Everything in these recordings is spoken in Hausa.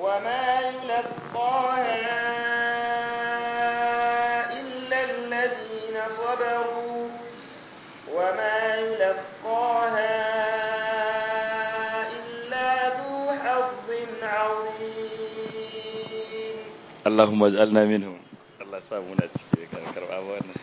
وما يلقاها إلا الذين صبروا وما يلقاها إلا ذو حظ عظيم اللهم اجعلنا منهم الله سامونا تكي كربا wannan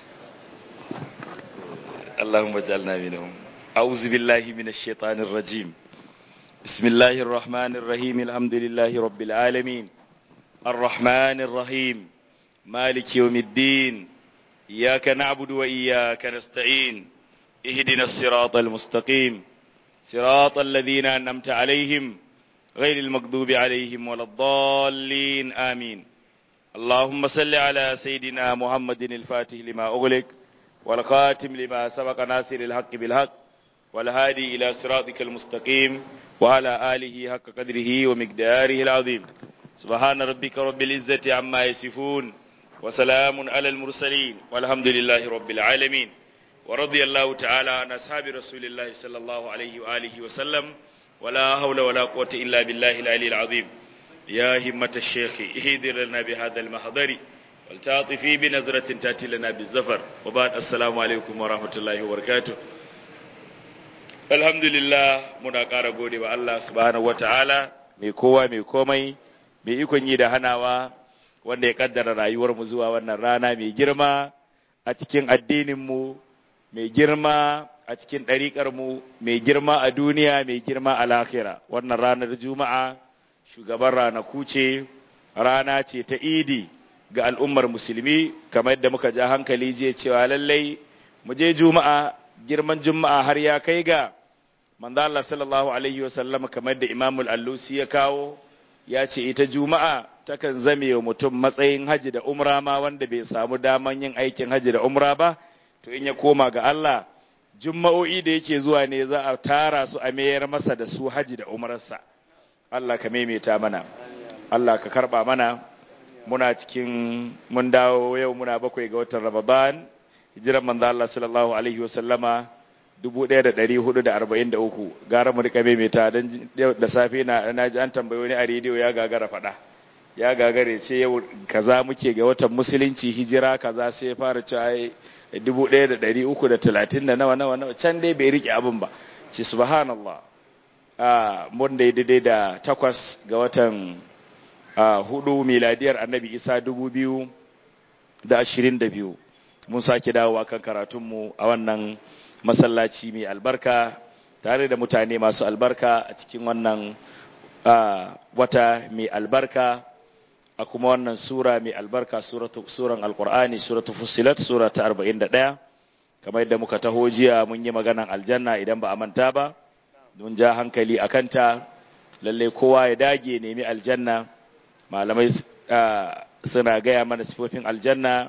اللهم اجعلنا منهم أعوذ بالله من الشيطان الرجيم بسم الله الرحمن الرحيم الحمد لله رب العالمين الرحمن الرحيم مالك يوم الدين إياك نعبد وإياك نستعين اهدنا الصراط المستقيم صراط الذين أنعمت عليهم غير المغضوب عليهم ولا الضالين آمين اللهم صل على سيدنا محمد الفاتح لما أغلق والخاتم لما سبق ناصر الحق بالحق والهادي إلى صراطك المستقيم وعلى آله حق قدره ومقداره العظيم سبحان ربك رب العزة عما يصفون وسلام على المرسلين والحمد لله رب العالمين ورضي الله تعالى عن أصحاب رسول الله صلى الله عليه وآله وسلم ولا حول ولا قوة إلا بالله العلي العظيم يا همة الشيخ اهدر لنا بهذا المحضر والتعطفي بنظرة تأتي لنا بالزفر وبعد السلام عليكم ورحمة الله وبركاته alhamdulillah muna ƙara gode wa Allah subhanahu wata'ala mai kowa mai komai mai ikon yi da hanawa wanda ya kaddara rayuwar mu zuwa wannan rana mai girma a cikin addinin mu mai girma a cikin ɗariƙar mu mai girma a duniya mai girma a lahira wannan ranar juma'a shugaban ranaku ce rana ce ta idi ga al'ummar musulmi kamar yadda muka ja hankali jiya cewa lallai mu je juma'a girman juma'a har ya kai ga manzo Allah sallallahu alaihi wasallam kamar da Imam al-Allusi ya kawo ya ce ita juma'a takan zame wa mutum matsayin haji da umra ma wanda bai samu daman yin aikin haji da umra ba to in ya koma ga Allah juma'o'i da yake zuwa ne za a tara su a mayar masa da su haji da umrarsa Allah ka maimaita mana Allah ka karba mana muna cikin mun dawo yau muna bakwai ga watan Ramadan hijiran manzo Allah sallallahu alaihi wasallama 1443 gara mu rika maimaita dan da safe na naji an tambayo ni a rediyo ya gagara fada ya gagare ce yau kaza muke ga watan musulunci hijira kaza sai ya fara cewa 1330 da nawa nawa nawa can dai bai rike abin ba ce subhanallah a mun da daidai da takwas ga watan hudu miladiyar annabi isa 2022 mun sake dawowa kan karatunmu a wannan masallaci mai albarka tare da mutane masu albarka a cikin wannan wata mai albarka a kuma wannan sura mai albarka suran alkur'ani suratu fusilat sura ta 41 kamar yadda muka taho jiya mun yi maganan aljanna idan ba a manta ba mun ja hankali a kanta lallai kowa ya dage nemi aljanna malamai suna gaya mana sifofin aljanna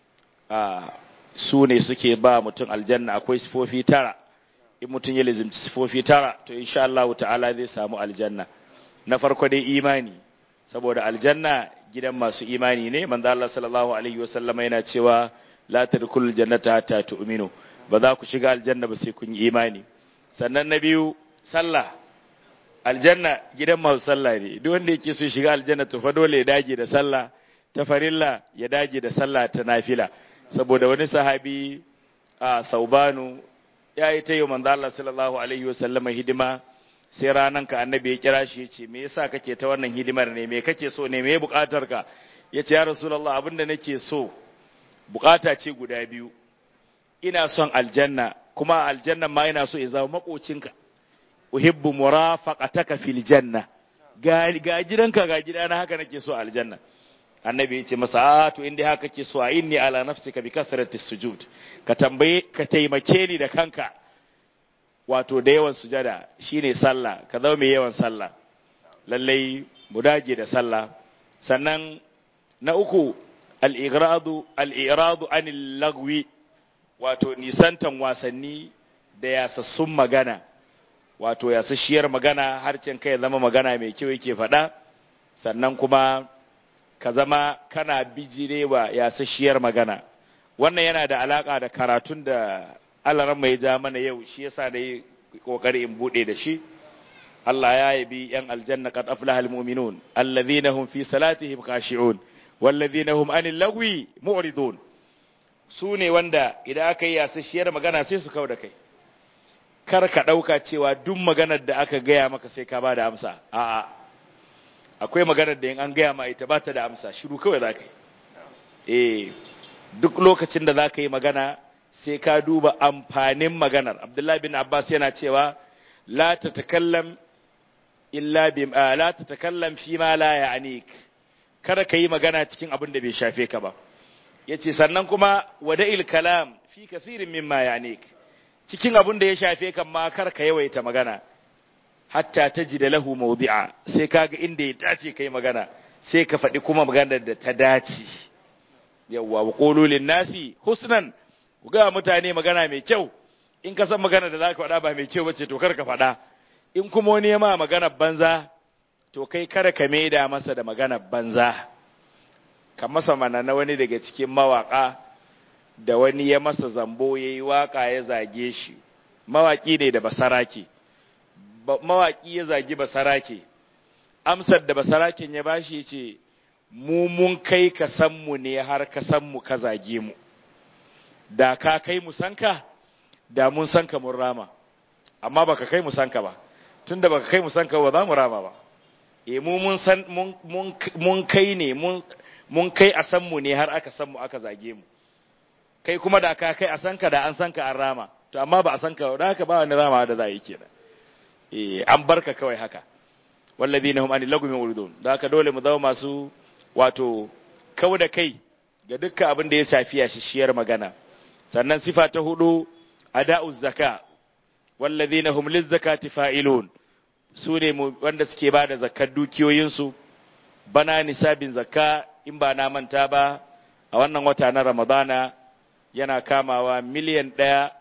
su ne suke ba mutum aljanna akwai sifofi tara in mutum ya lizimci sifofi tara to insha Allah ta'ala zai samu aljanna na farko dai imani saboda aljanna gidan masu imani ne manzo Allah sallallahu alaihi wasallama yana cewa la tadkhulul jannata hatta tu'minu ba za ku shiga aljanna ba sai kun yi imani sannan na biyu sallah aljanna gidan masu sallah ne duk wanda yake so shiga aljanna to fa dole ya dage da sallah ta farilla ya dage da sallah ta nafila saboda wani sahabi a saubanu ya yi ta yi manzo Allah sallallahu alaihi wasallam hidima sai ranan ka annabi ya kira shi yace me yasa kake ta wannan hidimar ne me kake so ne me bukatar ka yace ya rasulullah abinda nake so bukata ce guda biyu ina son aljanna kuma aljanna ma ina so ya zama makocinka uhibbu murafaqataka fil janna ga ga gidanka ga gidana haka nake so aljanna annabi ya ce masa to inda haka ke so a inni ala nafsika bi kasrati sujud ka tambaye ka taimake ni da kanka wato da yawan sujada shine sallah ka zama mai yawan sallah lallai mu dage da sallah sannan na uku al-ighradu al-iradu anil lagwi wato nisantan wasanni da yasassun magana wato yasasshiyar magana harcen kai zama magana mai kyau yake faɗa sannan kuma ka zama kana bijirewa yasasshiyar magana wannan yana da alaka da karatun da alaran mai ja mana yau shi yasa da yi kokari in bude da shi Allah ya yabi yan aljanna qad aflaha almu'minun alladhina hum fi salatihim khashi'un walladhina hum anil lagwi mu'ridun su ne wanda idan aka yi yasasshiyar magana sai su kauda kai kar ka dauka cewa duk maganar da aka gaya maka sai ka bada amsa a'a akwai maganar da in an gaya ma ita ba ta da amsa shiru kawai za ka yi eh duk lokacin da za ka yi magana sai ka duba amfanin maganar abdullahi bin abbas yana cewa la ta takallam illa bi la ta takallam fi ma la ya'nik kada ka yi magana cikin abin da bai shafe ka ba yace sannan kuma wada'il kalam fi kathirin mimma ya'nik cikin abin da ya shafe kan ma kar ka yawaita magana hatta ta ji da lahu maudi'a sai kaga inda ya dace kai magana sai ka faɗi kuma maganar da ta dace yawwa wa qulu nasi husnan ku ga mutane magana mai kyau in ka san magana da za ka faɗa ba mai kyau bace to kar ka faɗa in kuma wani ya ma magana banza to kai kada ka maida masa da magana banza ka masa mana na wani daga cikin mawaka da wani ya masa zambo yayi waka ya zage shi mawaki ne da basarake mawaƙi ya zagi basarake amsar da basaraken ya bashi ce mu mun kai ka san mu ne har ka san mu ka zage mu da ka kai mu sanka da mun sanka mun rama amma baka kai mu sanka ba tunda baka kai mu sanka ba za mu rama ba e mu mun san mun kai ne mun kai a san mu ne har aka san mu aka zage mu kai kuma da ka kai a sanka da an sanka an rama to amma ba a sanka da haka ba wani rama da za a yi kenan an barka kawai haka wallazi na hum anil lagwi muridun da haka dole mu zama masu wato kau da kai ga dukkan abin da ya shafi shishiyar magana sannan sifa ta hudu ada'uz zaka wallazina hum lizzakati fa'ilun su ne wanda suke ba da zakkar dukiyoyinsu bana nisabin zakka in ba na manta ba a wannan wata na ramadana yana kamawa miliyan ɗaya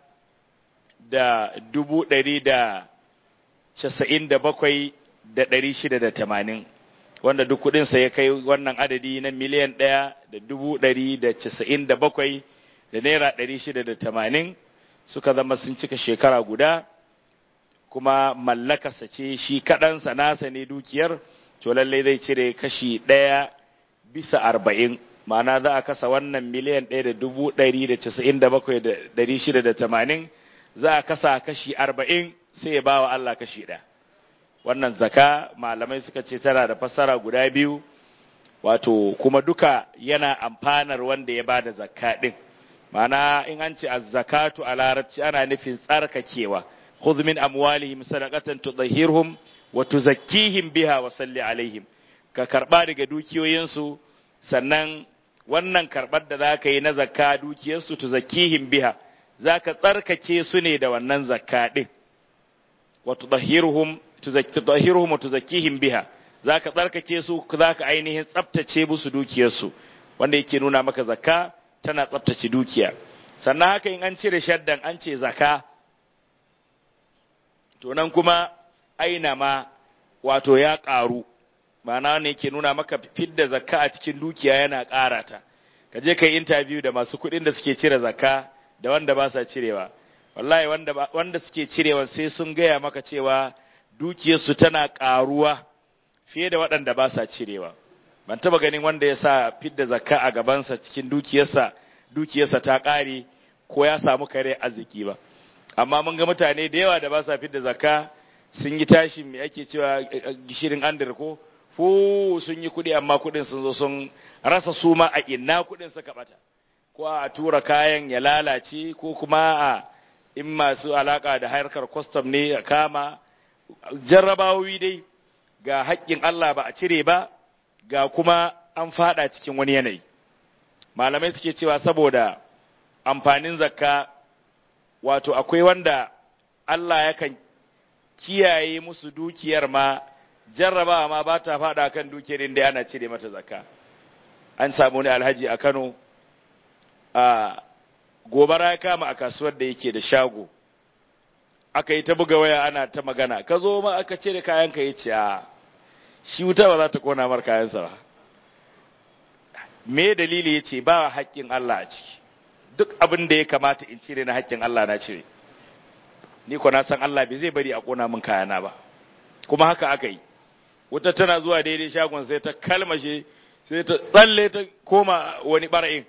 da dubu ɗari da casa'in da bakwai da ɗari shida da tamanin wanda duk kuɗinsa ya kai wannan adadi na miliyan ɗaya da dubu ɗari da casa'in da bakwai da naira ɗari shida da tamanin suka zama sun cika shekara guda kuma mallakarsa ce shi kaɗansa nasa ne dukiyar to lallai zai cire kashi ɗaya bisa arba'in ma'ana za a kasa wannan miliyan ɗaya da dubu ɗari da casa'in da bakwai da ɗari shida da tamanin za a kasa kashi arba'in sai ya ba wa Allah kashi ɗaya wannan zaka malamai suka ce tana da fassara guda biyu wato kuma duka yana amfanar wanda ya bada zakka ɗin ma'ana in an ce az-zakatu a larabci ana nufin tsarkakewa khudh min amwalihim sadaqatan tudahhirhum wa tuzakkihim biha wa salli alaihim ka karba daga dukiyoyinsu sannan wannan karbar da zaka yi na zakka dukiyarsu tuzakkihim biha zaka tsarkake su ne da wannan zakka din wa tudahhiruhum tudahhiruhum wa tuzakkihim biha zaka tsarkake su zaka ainihin tsaftace musu dukiyarsu wanda yake nuna maka zakka tana tsaftace dukiya sannan haka in an cire shaddan an ce zakka to nan kuma aina ma wato ya ƙaru ma'ana ne ke nuna maka fidda zakka a cikin dukiya yana ƙara ta ka je ka yi interview da masu kuɗin da suke cire zakka da wanda ba sa cirewa wallahi wanda, wanda suke cirewa sai sun gaya maka cewa dukiyarsu tana ƙaruwa fiye da waɗanda ba sa cirewa ban taba ganin wanda ya sa fidda zakka a gabansa cikin dukiyarsa dukiyarsa ta ƙare ko ya samu kare arziki ba amma mun ga mutane da yawa da ba sa fidda zakka sun yi tashi mai ake cewa gishirin andir ko fu sun yi kuɗi amma kuɗin sun zo sun rasa su ma a ina kuɗin suka bata ko a tura kayan ya lalace ko kuma a in masu alaka da harkar kwastam ne a kama jarrabawoyi dai ga haƙƙin Allah ba a cire ba ga kuma an fada cikin wani yanayi malamai suke cewa saboda amfanin zakka wato akwai wanda Allah yakan kiyaye musu dukiyar ma jarrabawa ma ba ta fada kan dukiyar inda ana cire mata zakka an samu ne alhaji a Kano a gobara ya kama a kasuwar da yake da shago aka yi ta buga waya ana ta magana ka zo ma aka cire kayan ka yace a shi wuta ba za ta kona mar kayansa ba me dalili yace ba haƙƙin Allah a ciki duk abin da ya kamata in cire na haƙƙin Allah na cire ni ko na san Allah bai zai bari a kona min kayana ba kuma haka aka yi wuta tana zuwa daidai shagon sai ta kalmashe sai ta tsalle ta koma wani ɓara'in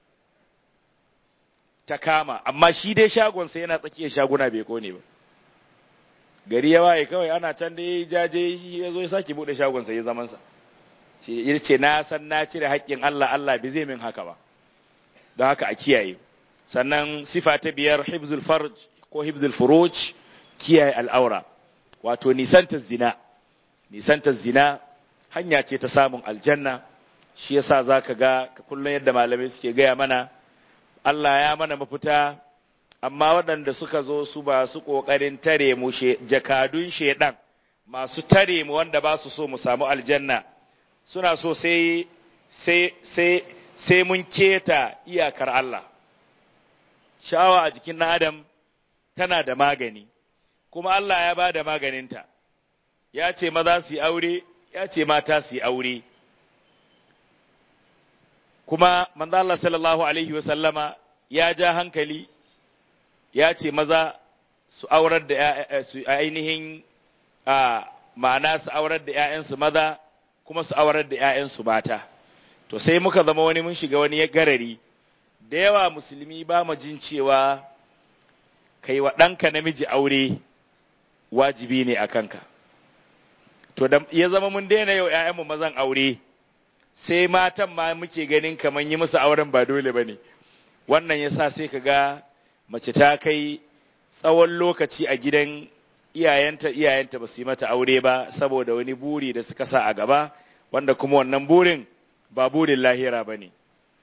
ta kama amma shi dai shagon sai yana tsakiyar shaguna bai kone ba gari ya waye kawai ana can da ya jaje shi ya zo ya sake buɗe shagon sai ya zamansa shi ya ce na san na cire haƙƙin Allah Allah bai zai min haka ba don haka a kiyaye sannan sifa ta biyar hibzul farj ko hibzul furuj kiyaye al'aura wato nisantar zina nisantar zina hanya ce ta samun aljanna shi yasa zaka ga kullum yadda malamai suke gaya mana Allah ya mana mafita amma waɗanda suka zo su ba su ƙoƙarin tare mu jakadun shedan masu tare mu wanda ba su so mu samu aljanna suna so sai sai sai sai mun keta iyakar Allah sha'awa a jikin ɗan adam tana da magani kuma Allah ya ba da maganinta ya ce maza su yi aure ya ce mata su yi aure kuma manzo Allah sallallahu alaihi wa sallama ya ja hankali ya ce maza su aurar da su ainihin a ma'ana su aurar da ƴaƴansu maza kuma su aurar da ƴaƴansu mata to sai muka zama wani mun shiga wani garari da yawa musulmi ba mu jin cewa kai wa ɗanka namiji aure wajibi ne a kanka to da ya zama mun daina yau ƴaƴanmu mazan aure sai matan ma muke ganin kamar yi musu auren ba dole ba ne wannan ya sa sai ka ga mace ta kai tsawon lokaci a gidan iyayenta iyayenta ba su yi mata aure ba saboda wani buri da suka sa a gaba wanda kuma wannan burin ba burin lahira ba ne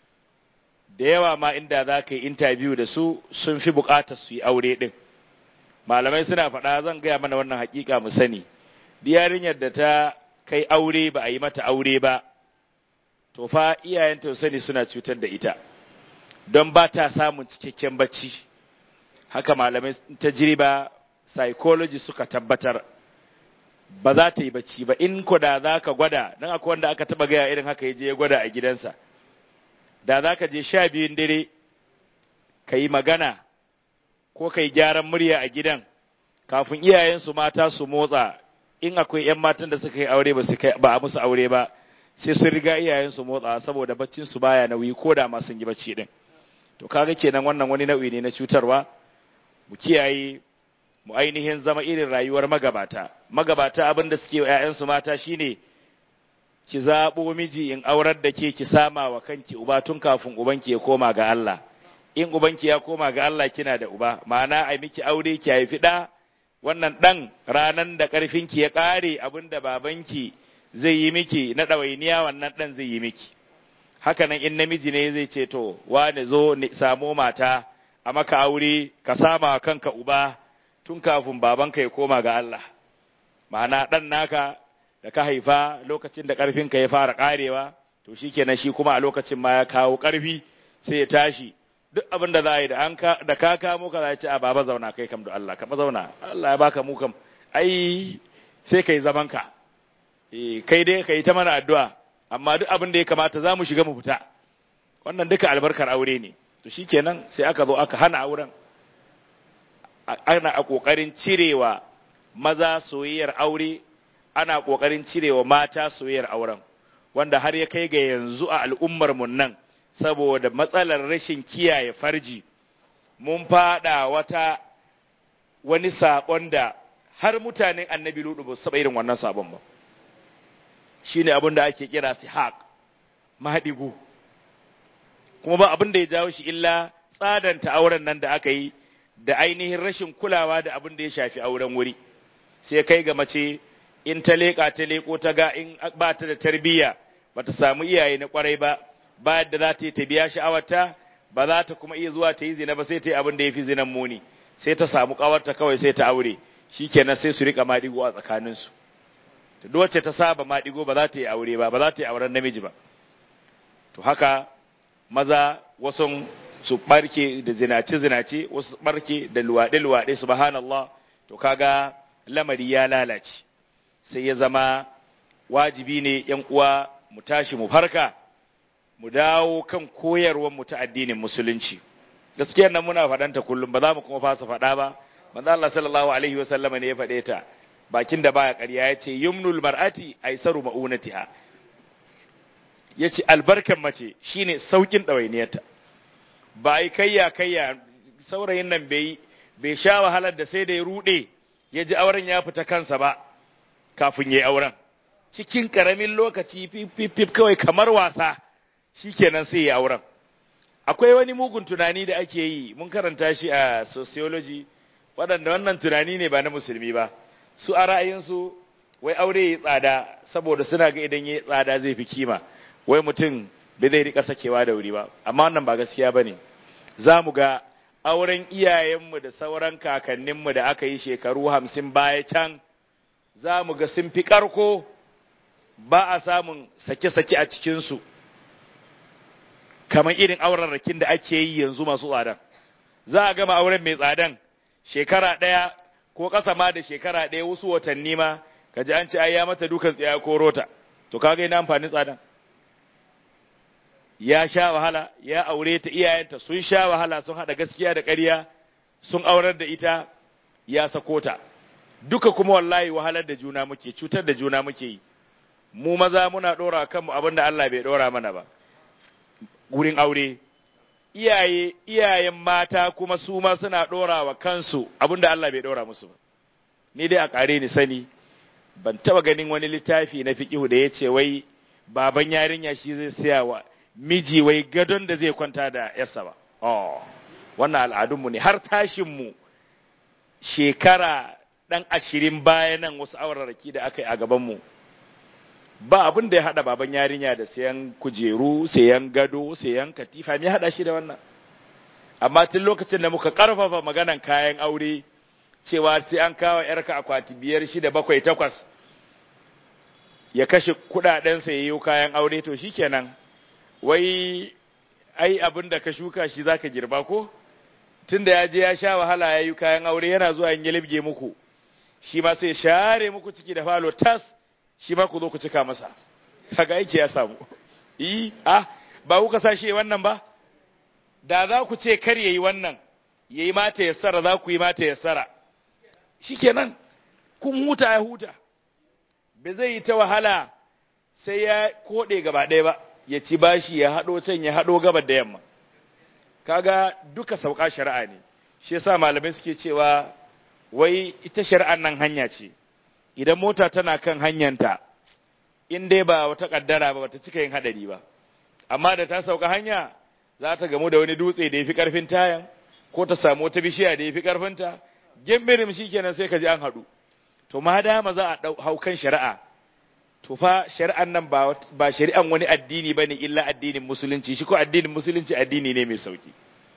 da yawa ma inda za ka yi intabiyu da su sun fi bukatar su yi aure ɗin malamai suna faɗa zan gaya mana wannan hakika mu sani yarinyar da ta kai aure ba a yi mata aure ba to fa iyayenta sani suna cutar da ita don ba ta samun cikakken bacci haka malamai ta jiriba psychology suka tabbatar ba za ta yi bacci ba in ko da za ka gwada don akwai wanda aka taba gaya irin haka ya je ya gwada a gidansa da za ka je sha biyun dare ka yi magana ko ka yi gyaran murya a gidan kafin iyayensu mata su motsa in akwai 'yan matan da suka yi aure ba a musu aure ba sai sun riga iyayensu motsa saboda baccin su baya nauyi ko da ma sun yi bacci din to kaga kenan wannan wani nau'i ne na cutarwa mu kiyaye mu ainihin zama irin rayuwar magabata magabata abin da suke wa ƴaƴansu mata shine ki zabo miji in aurar da ke ki sama wa kanki uba tun kafin ubanki ya koma ga Allah in ubanki ya koma ga Allah kina da uba ma'ana ai miki aure ki haifi da wannan dan ranan da karfinki ya kare abinda babanki zai yi miki na ɗawainiya wannan ɗan zai yi miki haka nan in namiji ne zai ce to wane zo samo mata a maka aure ka sama kanka uba tun kafin babanka ya koma ga Allah ma'ana ɗan naka da ka haifa lokacin da ƙarfinka ya fara ƙarewa to shi kenan shi kuma a lokacin ma ya kawo ƙarfi sai ya tashi duk abin da za a yi da ka kamo ka za a ce a baba zauna kai kam da Allah ka zauna Allah ya baka mu kam ai sai ka yi zamanka kai dai ka yi ta mana addu'a amma duk abin da ya kamata za mu shiga mu fita wannan duka albarkar aure ne to shi kenan sai aka zo aka hana auren ana a ƙoƙarin cirewa maza soyayyar aure ana ƙoƙarin cirewa mata soyayyar auren wanda har ya kai ga yanzu a al'ummar mu nan saboda matsalar rashin kiyaye farji mun fada wata wani saƙon da har mutanen annabi ludu ba su taɓa irin wannan sabon ba shi ne abin da ake kira sihaq mahaɗigu kuma ba abin da ya jawo shi illa tsadanta auren nan da aka yi da ainihin rashin kulawa da abin da ya shafi auren wuri sai kai ga mace in ta leƙa ta leƙo ta ga in ba ta da tarbiyya ba ta samu iyaye na kwarai ba ba yadda za ta yi ta biya sha'awarta ba za ta kuma iya zuwa ta yi zina ba sai ta yi abin da ya fi zinan muni sai ta samu ƙawarta kawai sai ta aure shikenan sai su riƙa maɗigo a tsakaninsu duk wacce ta saba maɗigo ba za ta yi aure ba ba za ta yi auren namiji ba to haka maza wasu su barke da zinace-zinace wasu barke da luwaɗe-luwaɗe subhanallah to kaga lamari ya lalace sai ya zama wajibi ne yan uwa mu tashi mu farka mu dawo kan koyarwar mu ta addinin musulunci gaskiyar nan muna faɗanta kullum ba za mu kuma fasa faɗa ba manzo Allah sallallahu alaihi wa sallama ne ya faɗe ta bakin da baya ƙarya ya ce yumnul mar'ati aisaru ma'unatiha ya ce albarkan mace shine saukin ɗawainiyarta ba ai kayya kayya saurayin nan bai bai sha wahalar da sai da ya ruɗe ya ji auren ya fita kansa ba kafin ya yi auren cikin ƙaramin lokaci fif kawai kamar wasa shikenan sai ya auren akwai wani mugun tunani da ake yi mun karanta shi a sociology waɗanda wannan tunani ne ba na musulmi ba su a ra'ayinsu wai aure ya tsada saboda suna ga idan ya tsada zai fi kima wai mutum bai zai rika sakewa da wuri ba amma wannan ba gaskiya ba ne za mu ga auren iyayenmu da sauran kakanninmu da aka yi shekaru hamsin baya can za mu ga sun fi ƙarko ba a samun sake-sake a cikinsu kamar irin aurarrakin da ake yi yanzu masu tsadan za a gama auren mai tsadan shekara ɗaya ko ƙasa ma da shekara ɗaya wasu watanni ma ka ji an ce ai ya mata dukan tsaya ko rota to kaga ina amfanin tsadan ya sha wahala ya aure ta iyayenta sun sha wahala sun haɗa gaskiya da ƙarya sun aurar da ita ya sako ta duka kuma wallahi wahalar da juna muke cutar da juna muke yi mu maza muna ɗora kanmu abin da Allah bai ɗora mana ba wurin aure iyaye iyayen mata kuma su ma suna ɗora wa kansu abin da Allah bai ɗora musu ba ni dai a ƙare ni sani ban taɓa ganin wani littafi na fiƙihu da ya ce wai baban yarinya shi zai siya wa miji wai gadon da zai kwanta da yarsa ba oh wannan al'adunmu ne har tashinmu shekara ɗan ashirin baya nan wasu auraraki da aka yi a gabanmu ba abin da ya haɗa baban yarinya da sayan kujeru sayan gado sayan katifa me haɗa shi da wannan amma tun lokacin da muka ƙarfafa maganan kayan aure cewa sai an kawo yarka akwati biyar shida bakwai takwas ya kashe kuɗaɗensa ya yi kayan aure to shikenan wai ai abin da ka shuka shi zaka girba ko tunda ya je ya sha wahala ya yi kayan aure yana zuwa yin libge muku shi ma sai share muku ciki da falo tas shi ma ku zo ku cika masa kaga aiki ya samu yi ah ba kuka sa shi wannan ba da za ku ce kar yayi wannan yayi mata yassara za ku yi mata yassara shikenan kun huta ya huta ba zai yi ta wahala sai ya kode gaba ɗaya ba ya ci bashi ya haɗo can ya haɗo gabar da yamma kaga duka sauka shari'a ne shi yasa malamai suke cewa wai ita shari'an nan hanya ce idan mota tana kan hanyanta in dai ba wata kaddara ba bata cika yin hadari ba amma da ta sauka hanya za ta gamu da wani dutse da yafi karfin tayan ko ta samu wata bishiya da yafi karfinta gembirim shikenan sai ka ji an haɗu to ma dama za a hau kan shari'a to fa shari'an nan ba ba shari'an wani addini bane illa addinin musulunci shi ko addinin musulunci addini ne mai sauki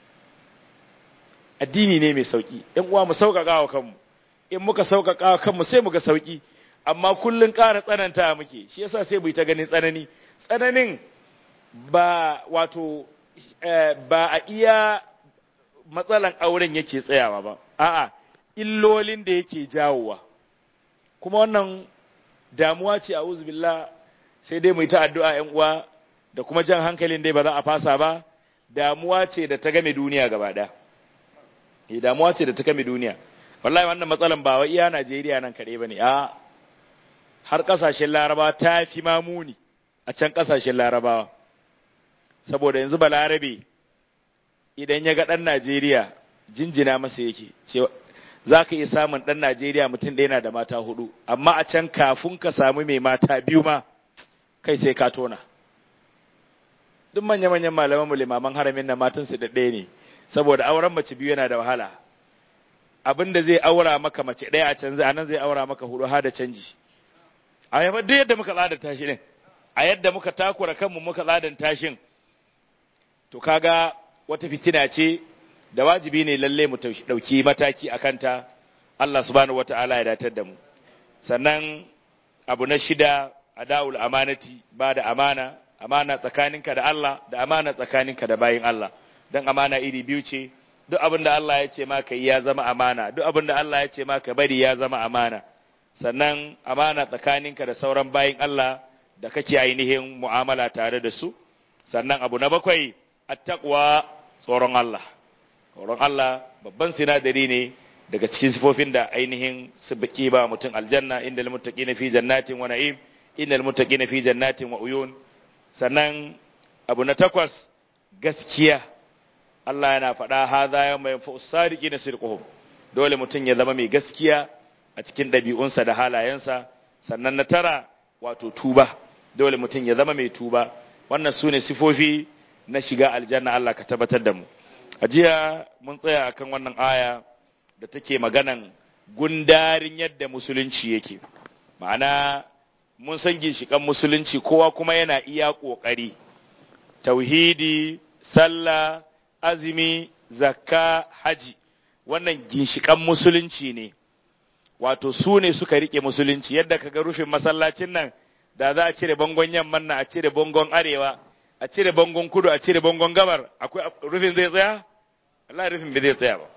addini ne mai sauki ɗan uwa mu sauƙaƙa wa kanmu in muka sauƙaƙa wa kanmu sai mu ga sauki amma kullun ƙara tsananta muke shi yasa sai mu yi ta ganin tsanani tsananin ba wato ba a iya matsalan auren yake tsayawa ba a'a illolin da yake jawowa kuma wannan damuwa ce a billah sai dai mu yi ta addu'a ‘yan uwa da kuma jan hankalin dai ba za a fasa ba damuwa ce da ta game duniya gaba ɗaya eh damuwa ce da ta game duniya wallahi wannan matsalan ba wa iya Najeriya nan kaɗai ba ne a har ƙasashen larabawa ta fi mamuni a can ƙasashen larabawa saboda yanzu ba larabe idan ya ga ɗan Najeriya jinjina masa yake cewa za ka iya samun ɗan Najeriya mutum ɗaya na da mata hudu, amma a can kafin ka samu mai mata biyu ma kai sai ka tona. Duk manya-manyan malaman mu limaman haramin na matansu da ɗaya ne, saboda auren mace biyu yana da wahala. Abin da zai aura maka mace ɗaya a can a nan zai aura maka hudu har da canji. A yafa duk yadda muka tsada tashi ɗin, a yadda muka takura kanmu muka tsadan tashin, to kaga wata fitina ce da wajibi ne lalle mu ɗauki mataki a kanta Allah subhanahu wata'ala ya datar da mu sannan abu na shida a da'ul amanati ba da amana amana tsakaninka da Allah da amana tsakaninka da bayin Allah don amana iri biyu ce duk abin da Allah ya ce maka ya zama amana duk abin da Allah ya ce maka bari ya zama amana sannan amana tsakaninka da sauran bayin Allah da kake ainihin mu'amala tare da su sannan abu na bakwai attaqwa tsoron Allah tsoron Allah babban sinadari ne daga cikin sifofin da ainihin su baki ba mutum aljanna inda almuttaqina fi jannatin wa na'im innal muttaqina fi jannatin wa uyun sannan abu na takwas gaskiya Allah yana faɗa hadha yawma yanfa'u sadiqina sidquhum dole mutum ya zama mai gaskiya a cikin ɗabi'unsa da halayensa sannan na tara wato tuba dole mutum ya zama mai tuba wannan su ne sifofi na shiga aljanna Allah ka tabbatar da mu a jiya mun tsaya akan wannan aya da take maganan gundarin yadda musulunci yake ma'ana mun san ginshikan musulunci kowa kuma yana iya ƙoƙari tauhidi sallah azumi zakka haji wannan ginshikan musulunci ne wato su ne suka rike musulunci yadda kaga rufin masallacin nan da za a cire bangon yamman nan a cire bangon arewa a cire bangon kudu a cire bangon gabar akwai rufin zai tsaya Allah rufin bai zai tsaya ba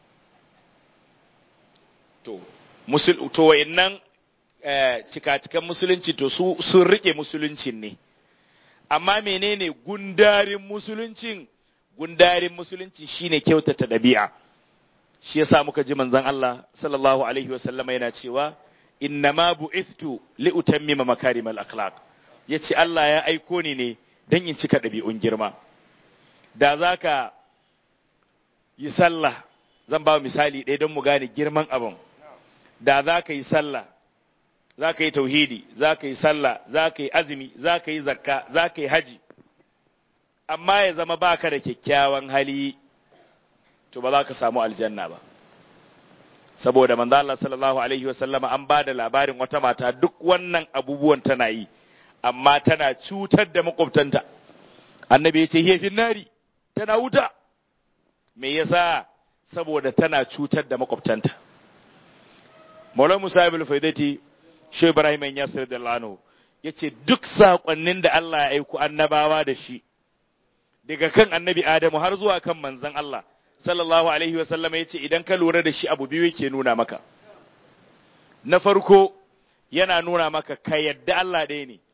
to musul to wayannan cika-cikan musulunci to su sun rike musuluncin ne amma menene gundarin musuluncin gundarin musulunci shine kyautata dabi'a shi yasa muka ji manzon Allah sallallahu alaihi wa sallama yana cewa innama bu'ithtu li utammima makarimal akhlaq yace Allah ya aiko ni ne dan in cika dabi'un girma da zaka yi sallah zan ba misali ɗaya don mu gane girman abin da za ka yi sallah za ka yi tauhidi za ka yi sallah za ka yi azumi za ka yi zakka za ka yi haji amma ya zama baka da kyakkyawan hali to ba za ka samu aljanna ba saboda manzo Allah sallallahu alaihi wasallama an ba da labarin wata mata duk wannan abubuwan tana yi amma tana cutar da makwabtanta annabi ya ce hiya nari tana wuta me yasa saboda tana cutar da makwabtanta Maulana Musa ibn Faidati Shehu Ibrahim Yasir da Lano yace duk sakonnin da Allah ya aiko annabawa da shi daga kan annabi Adamu har zuwa kan manzon Allah sallallahu alaihi wasallam yace idan ka lura da shi abu biyu yake nuna maka na farko yana nuna maka ka yadda Allah ɗaya ne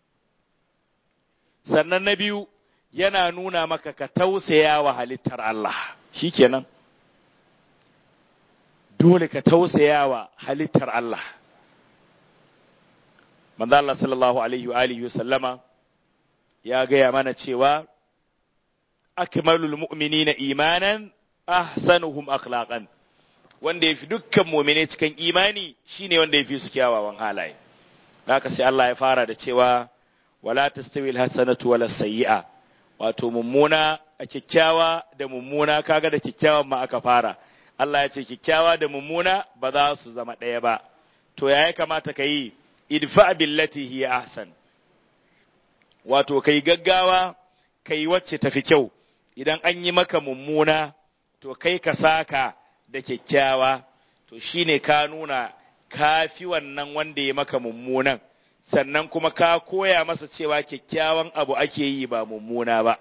sannan na biyu yana nuna maka ka tausaya wa halittar Allah shikenan dole ka tausaya wa halittar Allah manzo Allah sallallahu alaihi wa alihi sallama ya gaya mana cewa akmalul mu'minina imanan ahsanuhum akhlaqan wanda yafi dukkan mu'mine cikin imani shine wanda yafi su kyawawan halaye haka sai Allah ya fara da cewa wala tastawi alhasanatu wala sayyi'a wato mummuna a kyakkyawa da mummuna kaga da kyakkyawan ma aka fara Allah ya ce kyakkyawa da mummuna ba za su zama ɗaya ba to ya kamata ka yi idfa billati hiya ahsan wato kai gaggawa kai wacce tafi kyau idan an yi maka mummuna to kai ka saka da kyakkyawa to shine ka nuna kafi wannan wanda ya maka mummunan sannan kuma ka koya masa cewa kyakkyawan abu ake yi ba mummuna ba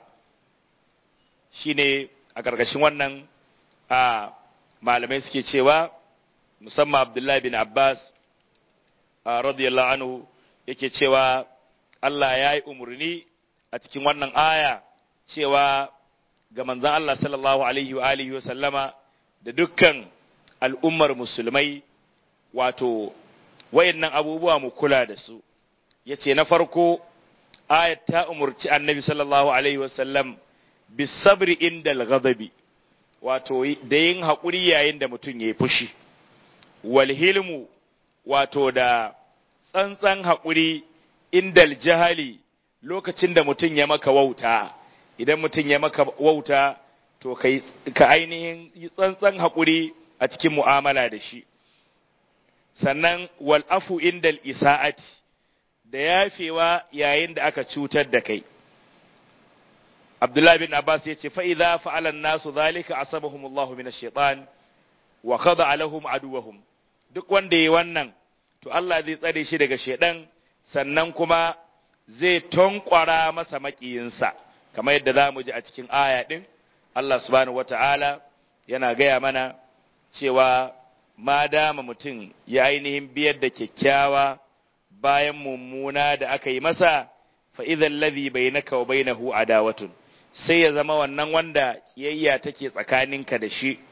shine a ƙarƙashin wannan a malamai suke cewa musamman abdullahi bin abbas radiyallahu anhu yake cewa Allah ya yi umarni a cikin wannan aya cewa ga manzan Allah sallallahu alaihi wa alihi wa sallama da dukkan al'ummar musulmai wato wayannan abubuwa mu kula da su yace na farko ayat ta umurci annabi sallallahu alaihi wa sallam bisabri indal ghadabi wato da yin haƙuri yayin da mutum ya yi fushi walhilmu wato da tsantsan haƙuri indal jahali lokacin da mutum ya maka wauta idan mutum ya maka wauta to ka ainihin yi tsantsan haƙuri a cikin mu'amala da shi sannan wal'afu indal isa'ati da yafewa yayin da aka cutar da kai Abdullahi bin Abbas ya ce, fa'iza fa'alan nasu zalika a sabahumullahu min shaitan wa kada alahum aduwahum duk wanda ya wannan, to Allah zai tsare shi daga shaidan sannan kuma zai tonkwara masa maƙiyinsa, kamar yadda za mu ji a cikin aya ɗin, Allah subhanahu wata'ala yana gaya mana cewa ma dama mutum ya ainihin biyar da kyakkyawa bayan mummuna da aka yi masa, fa'izan lazi bai na kawo bai na adawatun. sai ya zama wannan wanda kiyayya take tsakaninka da shi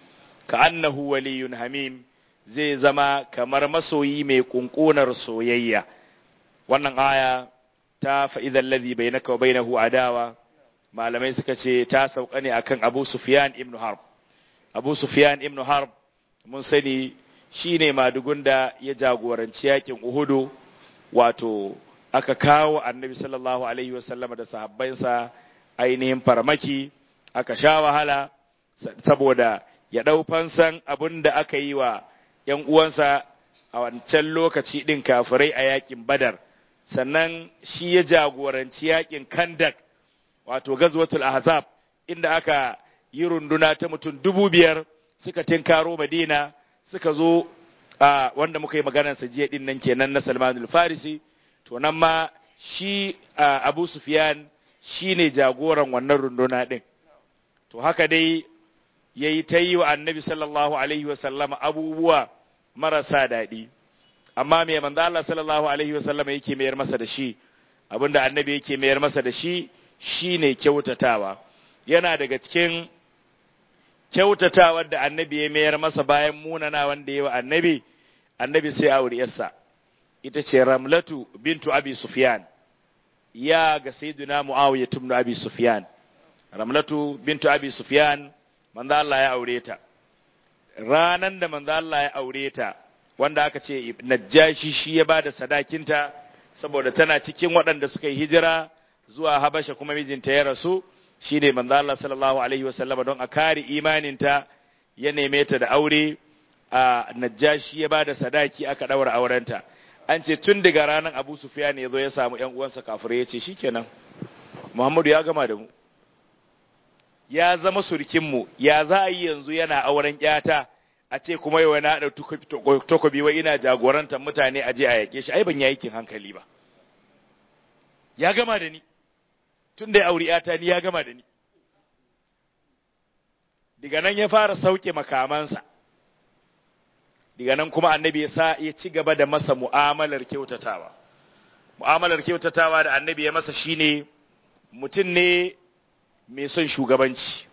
ka annahu waliyun hamim zai zama kamar masoyi mai kunkunar soyayya wannan aya ta fa'idhan ladhi bainaka wa bainahu adawa malamai suka ce ta sauka ne akan Abu Sufyan ibn Harb Abu Sufyan ibn Harb mun sani shine madugun da ya jagoranci yakin Uhudu wato aka kawo Annabi sallallahu alaihi wasallam da sahabbansa ainihin farmaki aka sha wahala saboda ya dau fansan abin da aka yi wa ‘yan uwansa a wancan lokaci ɗin kafirai a yakin Badar sannan shi ya jagoranci yakin Kandak wato gazwatul ahzab inda aka yi runduna ta mutum dubu biyar suka tinkaro madina suka zo a wanda muka yi maganarsa jiya din nan kenan na salmanul farisi to nan ma shi abu sufyan shi ne jagoran wannan runduna din to haka dai ya yi ta yi wa annabi sallallahu alaihi wasallama abubuwa marasa daɗi amma mai manzo Allah sallallahu alaihi wasallama yake mayar masa da shi abinda annabi yake mayar masa da shi shine kyautatawa yana daga cikin kyautatawar da annabi ya mayar masa bayan munana wanda ya wa annabi annabi sai auri yarsa ita ce ramlatu bintu abi sufyan ya ga sayyidina muawiya ibn abi sufyan ramlatu bintu abi sufyan manzo Allah ya aure ta ranan da manzo Allah ya aure ta wanda aka ce najjashi shi ya bada sadakinta saboda tana cikin waɗanda suka yi hijira zuwa Habasha kuma mijinta ya rasu shi ne manzo Allah sallallahu alaihi wasallam don a kare imaninta ya neme ta da aure a Najashi ya bada sadaki aka daura aurenta an ce tun daga ranar Abu Sufyan ya zo ya samu ƴan uwansa kafirai ya ce shikenan Muhammadu ya gama da mu ya zama surkin mu ya za a yi yanzu yana auren ƴata a ce kuma yau na da takobi wai ina jagorantar mutane a je a yake shi ai ban yi aikin hankali ba ya gama da ni tun da ya auri ‘yata ni ya gama da ni. Diga nan ya fara sauke makamansa, diga nan kuma annabi ya sa ya ci gaba da masa mu'amalar kyautatawa. Mu'amalar kyautatawa da annabi ya masa shine mutum ne mai son shugabanci.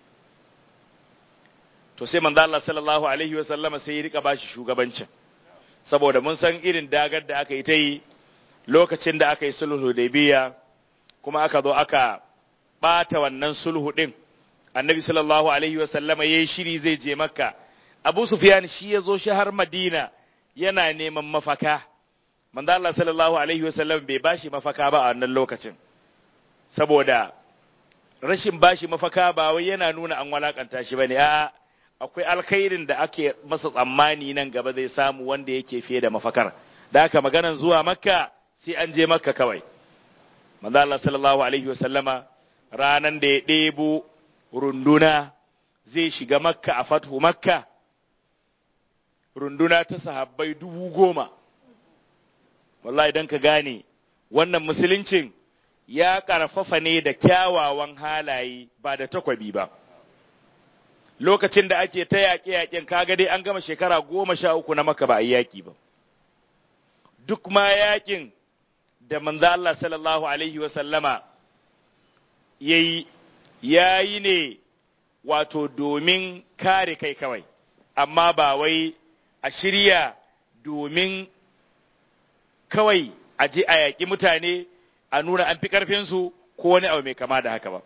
To sai manzo Allah sallallahu alaihi wa sallama sai ya rika bashi shugabancin. Saboda mun san irin dagar da aka yi ta yi lokacin da aka yi sulhu da biya kuma aka zo aka ɓata wannan sulhu ɗin annabi sallallahu alaihi wasallama ya yi shiri zai je makka abu sufyan shi ya zo shi har madina yana neman mafaka manzo Allah sallallahu alaihi wasallam bai bashi mafaka ba a wannan lokacin saboda rashin bashi mafaka ba wai yana nuna an walakanta shi bane a'a akwai alkhairin da ake masa tsammani nan gaba zai samu wanda yake fiye da mafakar da haka maganan zuwa makka sai an je makka kawai manzo Allah sallallahu alaihi wasallama ranan da ya ɗebo runduna zai shiga makka a fathu makka runduna ta sahabbai dubu goma wallahi don ka gane wannan musuluncin ya ƙarfafa ne da kyawawan halaye ba da takwabi ba lokacin da ake ta yaƙe-yaƙen kaga dai an gama shekara goma sha uku na maka ba a yi yaƙi ba duk ma yaƙin da manzo Allah sallallahu alaihi wasallama yayi yayi ne wato domin kare kai kawai amma ba wai a shirya domin kawai a je a yaƙi mutane a nuna an fi ƙarfinsu ko wani abu mai kama da haka ba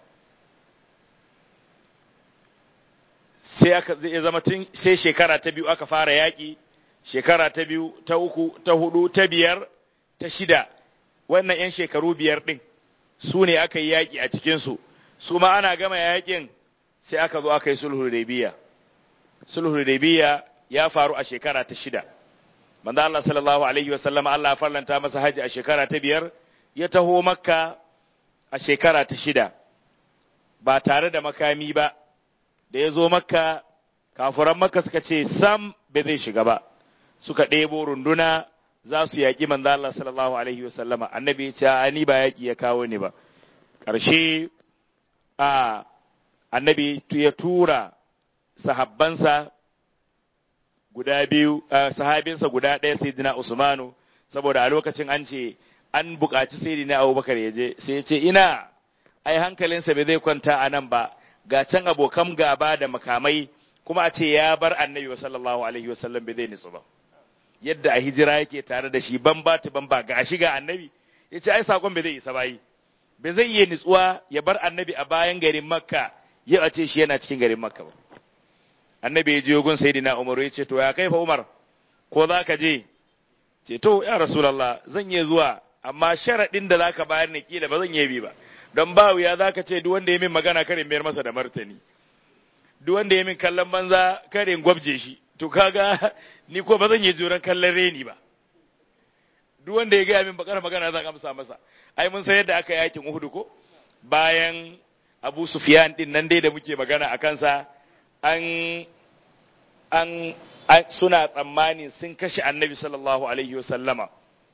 sai aka zai zama tun sai shekara ta biyu aka fara yaƙi shekara ta biyu ta uku ta hudu ta biyar ta shida wannan 'yan shekaru biyar ɗin su ne aka yi yaƙi a cikinsu su ma ana gama yaƙin sai aka zo aka yi sulhu biya. sulhu biya ya faru a shekara ta shida manzo Allah sallallahu alaihi wa sallam Allah ya farlanta masa haji a shekara ta biyar ya taho makka a shekara ta shida ba tare da makami ba da ya zo makka kafuran makka suka ce sam bai zai shiga ba suka ɗebo runduna za su yaƙi manzo Allah sallallahu alaihi wasallama annabi ya ce a ni ba yaƙi ya kawo ni ba ƙarshe a annabi ya tura sahabbansa guda biyu sahabinsa guda ɗaya sayyidina Usmanu saboda a lokacin an ce an buƙaci sayyidina Abubakar ya je sai ya ce ina ai hankalinsa bai zai kwanta a nan ba ga can abokan gaba da makamai kuma a ce ya bar annabi wa sallallahu alaihi wa sallam bai zai nitsu ba yadda a hijira yake tare da shi ban ba ta ban ba ga shi ga annabi ya ce ai sakon bai zai isa bayi bai zai iya nitsuwa ya bar annabi a bayan garin makka ya a ce shi yana cikin garin makka ba annabi ya je gun sayyidina umar ya ce to ya kai fa umar ko za ka je ce to ya rasulullah zan iya zuwa amma sharaɗin da zaka bayar ne kila ba zan iya bi ba don ba wuya zaka ce duk wanda ya min magana karin mayar masa da martani duk wanda ya min kallon banza karin gwabje shi to kaga ni ko ba zan yi juran kallon reni ba duk wanda ya gaya min bakar magana zan amsa masa ai mun san yadda aka yakin Uhud ko bayan Abu Sufyan din nan dai da muke magana a kansa an an suna tsammani sun kashe Annabi sallallahu alaihi wasallama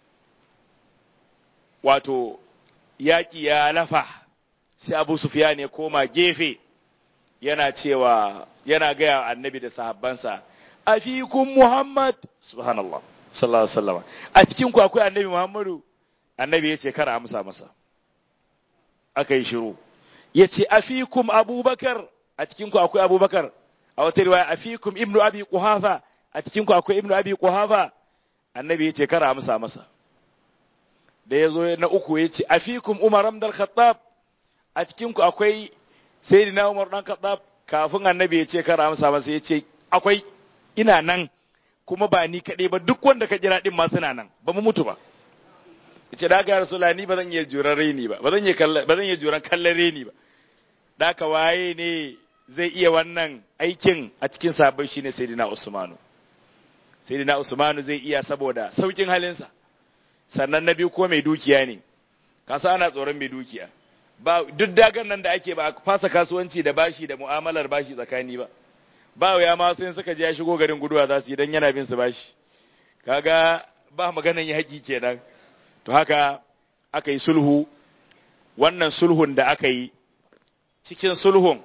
wato yaƙi ya lafa sai Abu Sufyan ya koma gefe yana cewa yana gaya annabi da sahabbansa afikum muhammad subhanallah sallallahu alaihi wasallam a cikin ku akwai annabi muhammadu annabi yace kar amsa masa aka yi shiru yace afikum abubakar a cikin ku akwai abubakar a wata riwaya afikum ibnu abi quhafa a cikin ku akwai ibnu abi quhafa annabi yace kar amsa masa da yazo na uku yace afikum umar ibn al-khattab a cikin ku akwai sai na umar dan kaɗa kafin annabi ya ce kara amsa masa ya ce akwai ina nan kuma ba ni kaɗai ba duk wanda ka jira ɗin ma suna nan ba mu mutu ba ya ce da aka rasula ni ba zan iya juran reni ba ba zan iya juran kallon reni ba da ka waye ne zai iya wannan aikin a cikin sabon shi ne sayyidina usmanu sayyidina usmanu zai iya saboda saukin halinsa sannan na biyu ko mai dukiya ne kasa ana tsoron mai dukiya ba duk dagan nan da ake ba a fasa kasuwanci da bashi da mu'amalar bashi tsakani ba ba ya ma sai suka je ya shigo garin guduwa za su yi dan yana bin su bashi kaga ba maganan yi haƙi kenan to haka aka yi sulhu wannan sulhun da aka yi cikin sulhun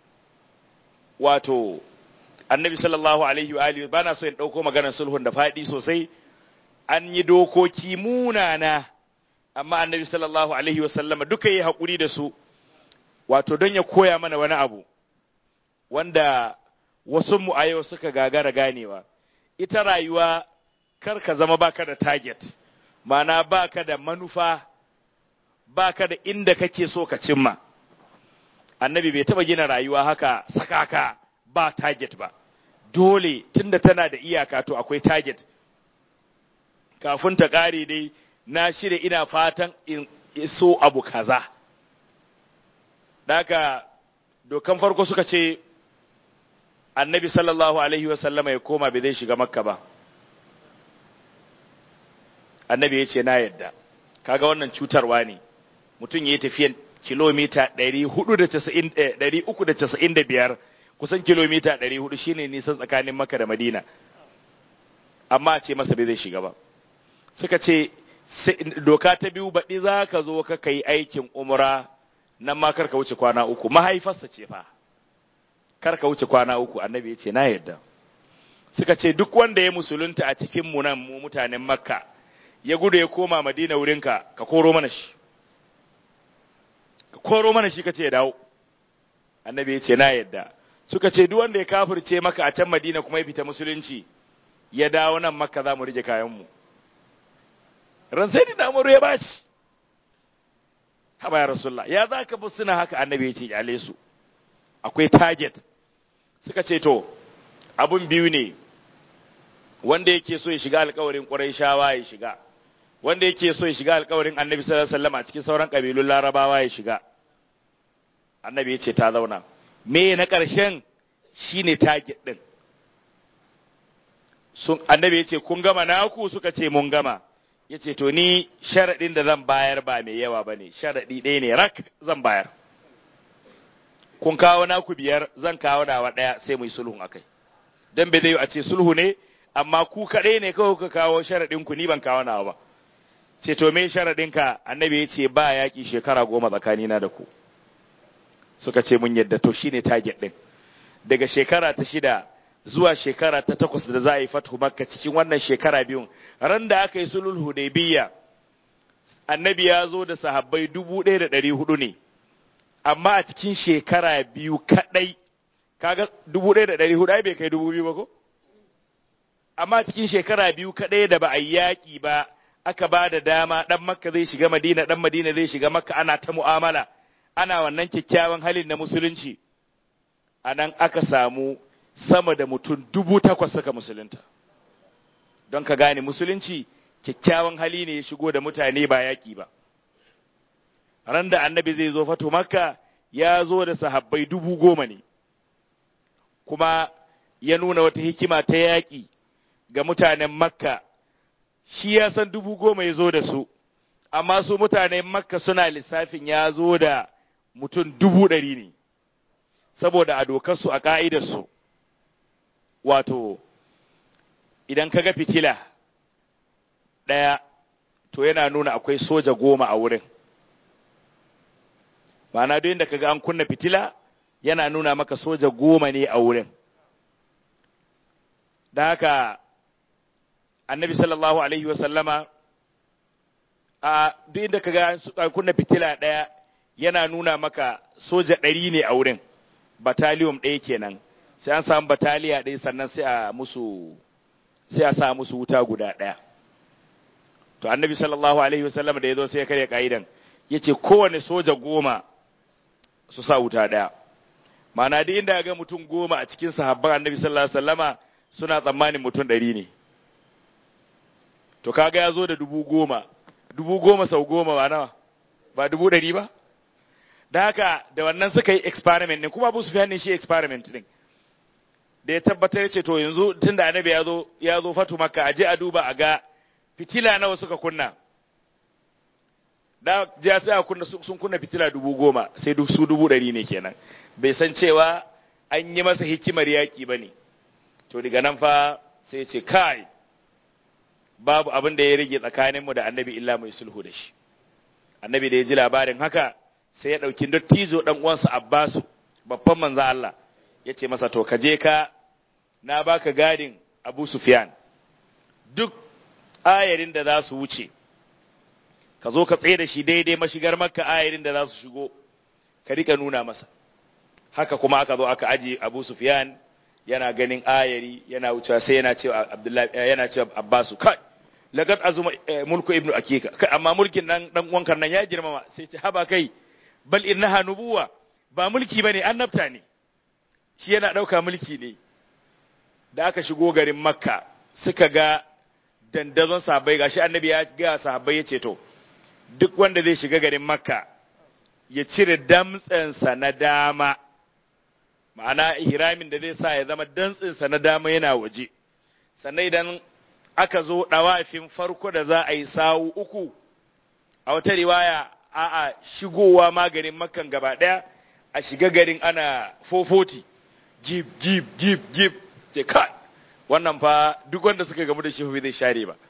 wato annabi sallallahu alaihi wa alihi bana so in dauko maganar sulhun da faɗi sosai an yi dokoki munana amma annabi sallallahu alaihi wasallama duka yi haƙuri da su wato don ya koya mana wani abu wanda wasu mu a yau suka gagara ganewa ita rayuwa kar ka zama baka da target mana baka da manufa baka da inda kake so ka cimma annabi bai taba gina rayuwa haka sakaka ba target ba dole tunda tana da iyaka to akwai target kafin ta ƙare dai na shirya ina fatan in iso abu kaza daga dokan farko suka ce annabi sallallahu alaihi wasallama ya koma bai zai shiga makka ba annabi ya ce na yadda kaga wannan cutarwa ne mutum ya yi tafiyan kilomita 395 kusan kilomita 400 shine nisan tsakanin makka da madina amma ce masa bai zai shiga ba suka ce doka ta biyu baɗi za ka zo ka kai aikin umra nan ma karka wuce kwana uku mahaifarsa ce fa karka wuce kwana uku annabi ya ce na yadda suka ce duk wanda ya musulunta a cikin mu nan mu mutanen makka ya gudu ya koma madina wurinka ka koro mana shi ka koro mana shi ka ce ya dawo annabi ya ce na yadda suka ce duk wanda ya kafirce maka a can madina kuma ya fita musulunci ya dawo nan makka za mu rike kayanmu mu ran sai da amuru ya baci haba ya rasulullah ya za ka bi suna haka annabi ya ce kyale su akwai target suka ce to abun biyu ne wanda yake so ya shiga alkawarin ƙurayshawa ya shiga wanda yake so ya shiga alkawarin annabi sallallahu alaihi wasallam a cikin sauran kabilun larabawa ya shiga annabi ya ce ta zauna me na ƙarshen shine target din sun annabi ya ce kun gama naku suka ce mun gama ya ce to ni sharaɗin da zan bayar ba mai yawa ba ne sharaɗi ɗaya ne rak zan bayar kun kawo naku biyar zan kawo nawa ɗaya sai mu yi sulhun akai don bai zai a ce sulhu ne amma ku kaɗai ne kawai ka kawo sharaɗin ku ni ban kawo nawa ba ce to me sharaɗin ka annabi ya ce ba yaƙi shekara goma tsakanina da ku suka ce mun yadda to shine target ɗin daga shekara ta shida zuwa shekara ta takwas da za a yi fatu makka cikin wannan shekara biyun ran da aka yi sulhul hudaybiyya annabi ya zo da sahabbai dubu ɗaya da ɗari hudu ne amma a cikin shekara biyu kaɗai kaga dubu ɗaya da ɗari hudu ai bai kai dubu biyu ba ko amma cikin shekara biyu kaɗai da ba a yi yaƙi ba aka ba da dama ɗan makka zai shiga madina ɗan madina zai shiga makka ana ta mu'amala ana wannan kyakkyawan halin na musulunci a nan aka samu sama da mutum dubu takwas suka musulunta don ka gane musulunci kyakkyawan hali ne ya shigo da mutane ba yaƙi ba ran da annabi zai zo fato makka ya zo da sahabbai dubu goma ne kuma ya nuna wata hikima ta yaƙi ga mutanen makka shi ya san dubu goma ya zo da su amma su mutanen makka suna lissafin ya zo da mutum dubu ɗari ne saboda a dokarsu a ƙa'idarsu wato idan ka ga fitila ɗaya to yana nuna akwai soja goma a wurin ma'ana duk inda ka ga an kunna fitila yana nuna maka soja goma ne a wurin da haka annabi sallallahu alaihi wasallama a duk inda ka ga an kunna fitila ɗaya yana nuna maka soja ɗari ne a wurin bataliyom ɗaya kenan sai an samu bataliya ɗaya sannan sai a musu sai a sa musu wuta guda ɗaya to annabi sallallahu alaihi wasallam da ya zo sai ya karya ka'idan ya ce kowane soja goma su sa wuta ɗaya ma'ana duk inda ga mutum goma a cikin sahabban annabi sallallahu alaihi wasallama suna tsammanin mutum ɗari ne to kaga ya zo da dubu goma dubu goma sau goma ba nawa ba dubu ɗari ba da haka da wannan suka yi experiment ne kuma abu su ne shi experiment din da ya tabbatar ce to yanzu tun da annabi ya zo ya zo fatu makka aje a duba a ga fitila nawa suka kunna da ja sai a kunna sun kunna fitila dubu goma sai su dubu ɗari ne kenan bai san cewa an yi masa hikimar yaƙi ba ne to daga nan fa sai ce kai babu abin da ya rage tsakaninmu da annabi illa mai sulhu da shi annabi da ya ji labarin haka sai ya ɗauki dattijo ɗan uwansa abbasu babban manzo Allah ya ce masa to ka je ka na baka gadin abu sufyan duk ayarin da za su wuce ka zo ka tsaye da shi daidai mashigar makka ayarin da za su shigo ka rika nuna masa haka kuma aka zo aka aji abu sufyan yana ganin ayari yana wucewa sai yana cewa abdullahi yana cewa abbasu kai laqad azuma mulku ibnu akika kai amma mulkin nan dan uwankan nan ya girmama sai ce haba kai bal innaha nubuwa ba mulki bane annabta ne shi yana dauka mulki ne da aka shigo garin makka suka ga dandazon sahabbai gashi annabi ya ga sahabbai ya ce to duk wanda zai shiga garin makka ya cire damtsensa na dama ma'ana ihramin da zai sa ya zama dantsinsa na dama yana waje sannan idan aka zo ɗawafin farko da za a yi sawu uku a wata riwaya a'a shigowa maganin makan gaba ɗaya a shiga garin ana fofoti gib gib gib gib ce kai wannan fa duk wanda suka gamu da shi zai share ba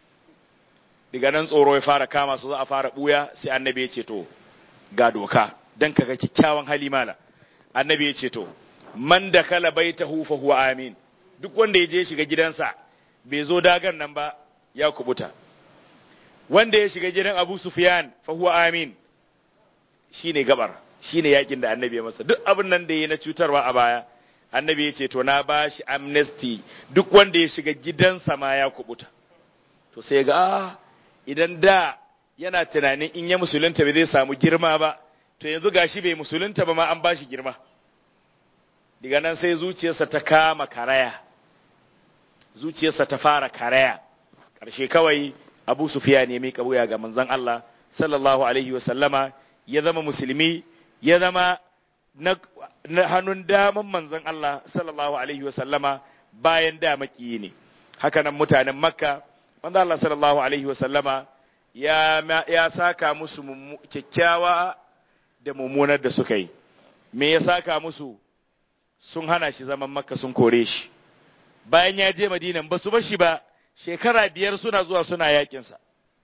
daga nan tsoro ya fara kama su za a fara buya sai annabi ya ce to ga doka dan kaga kyakkyawan hali mala annabi ya ce to man da kala baitahu fa huwa amin duk wanda ya je shiga gidansa bai zo dagan nan ba ya kubuta wanda ya shiga gidan Abu Sufyan fa huwa amin shine gabar shine yakin da annabi ya masa duk abin nan da yayi na cutarwa a baya annabi ya ce to na bashi amnesty duk wanda ya shiga gidansa ma ya kubuta to sai ga idan da yana tunanin in ya musulunta bai zai samu girma ba to yanzu gashi bai musulunta ba ma an bashi girma daga nan sai zuciyarsa ta kama karaya zuciyarsa ta fara karaya ƙarshe kawai abu sufiya ne mai wuya ga manzon Allah sallallahu alaihi wa sallama ya zama musulmi ya zama na, hannun daman manzon Allah sallallahu alaihi wa sallama bayan da makiyi ne haka nan mutanen makka manzon Allah sallallahu alaihi wa sallama ya, ya saka musu kyakkyawa da mummunar da suka yi me ya saka musu sun hana shi zaman makka sun kore shi bayan ya je madinan ba su bar shi ba shekara biyar suna zuwa suna yakinsa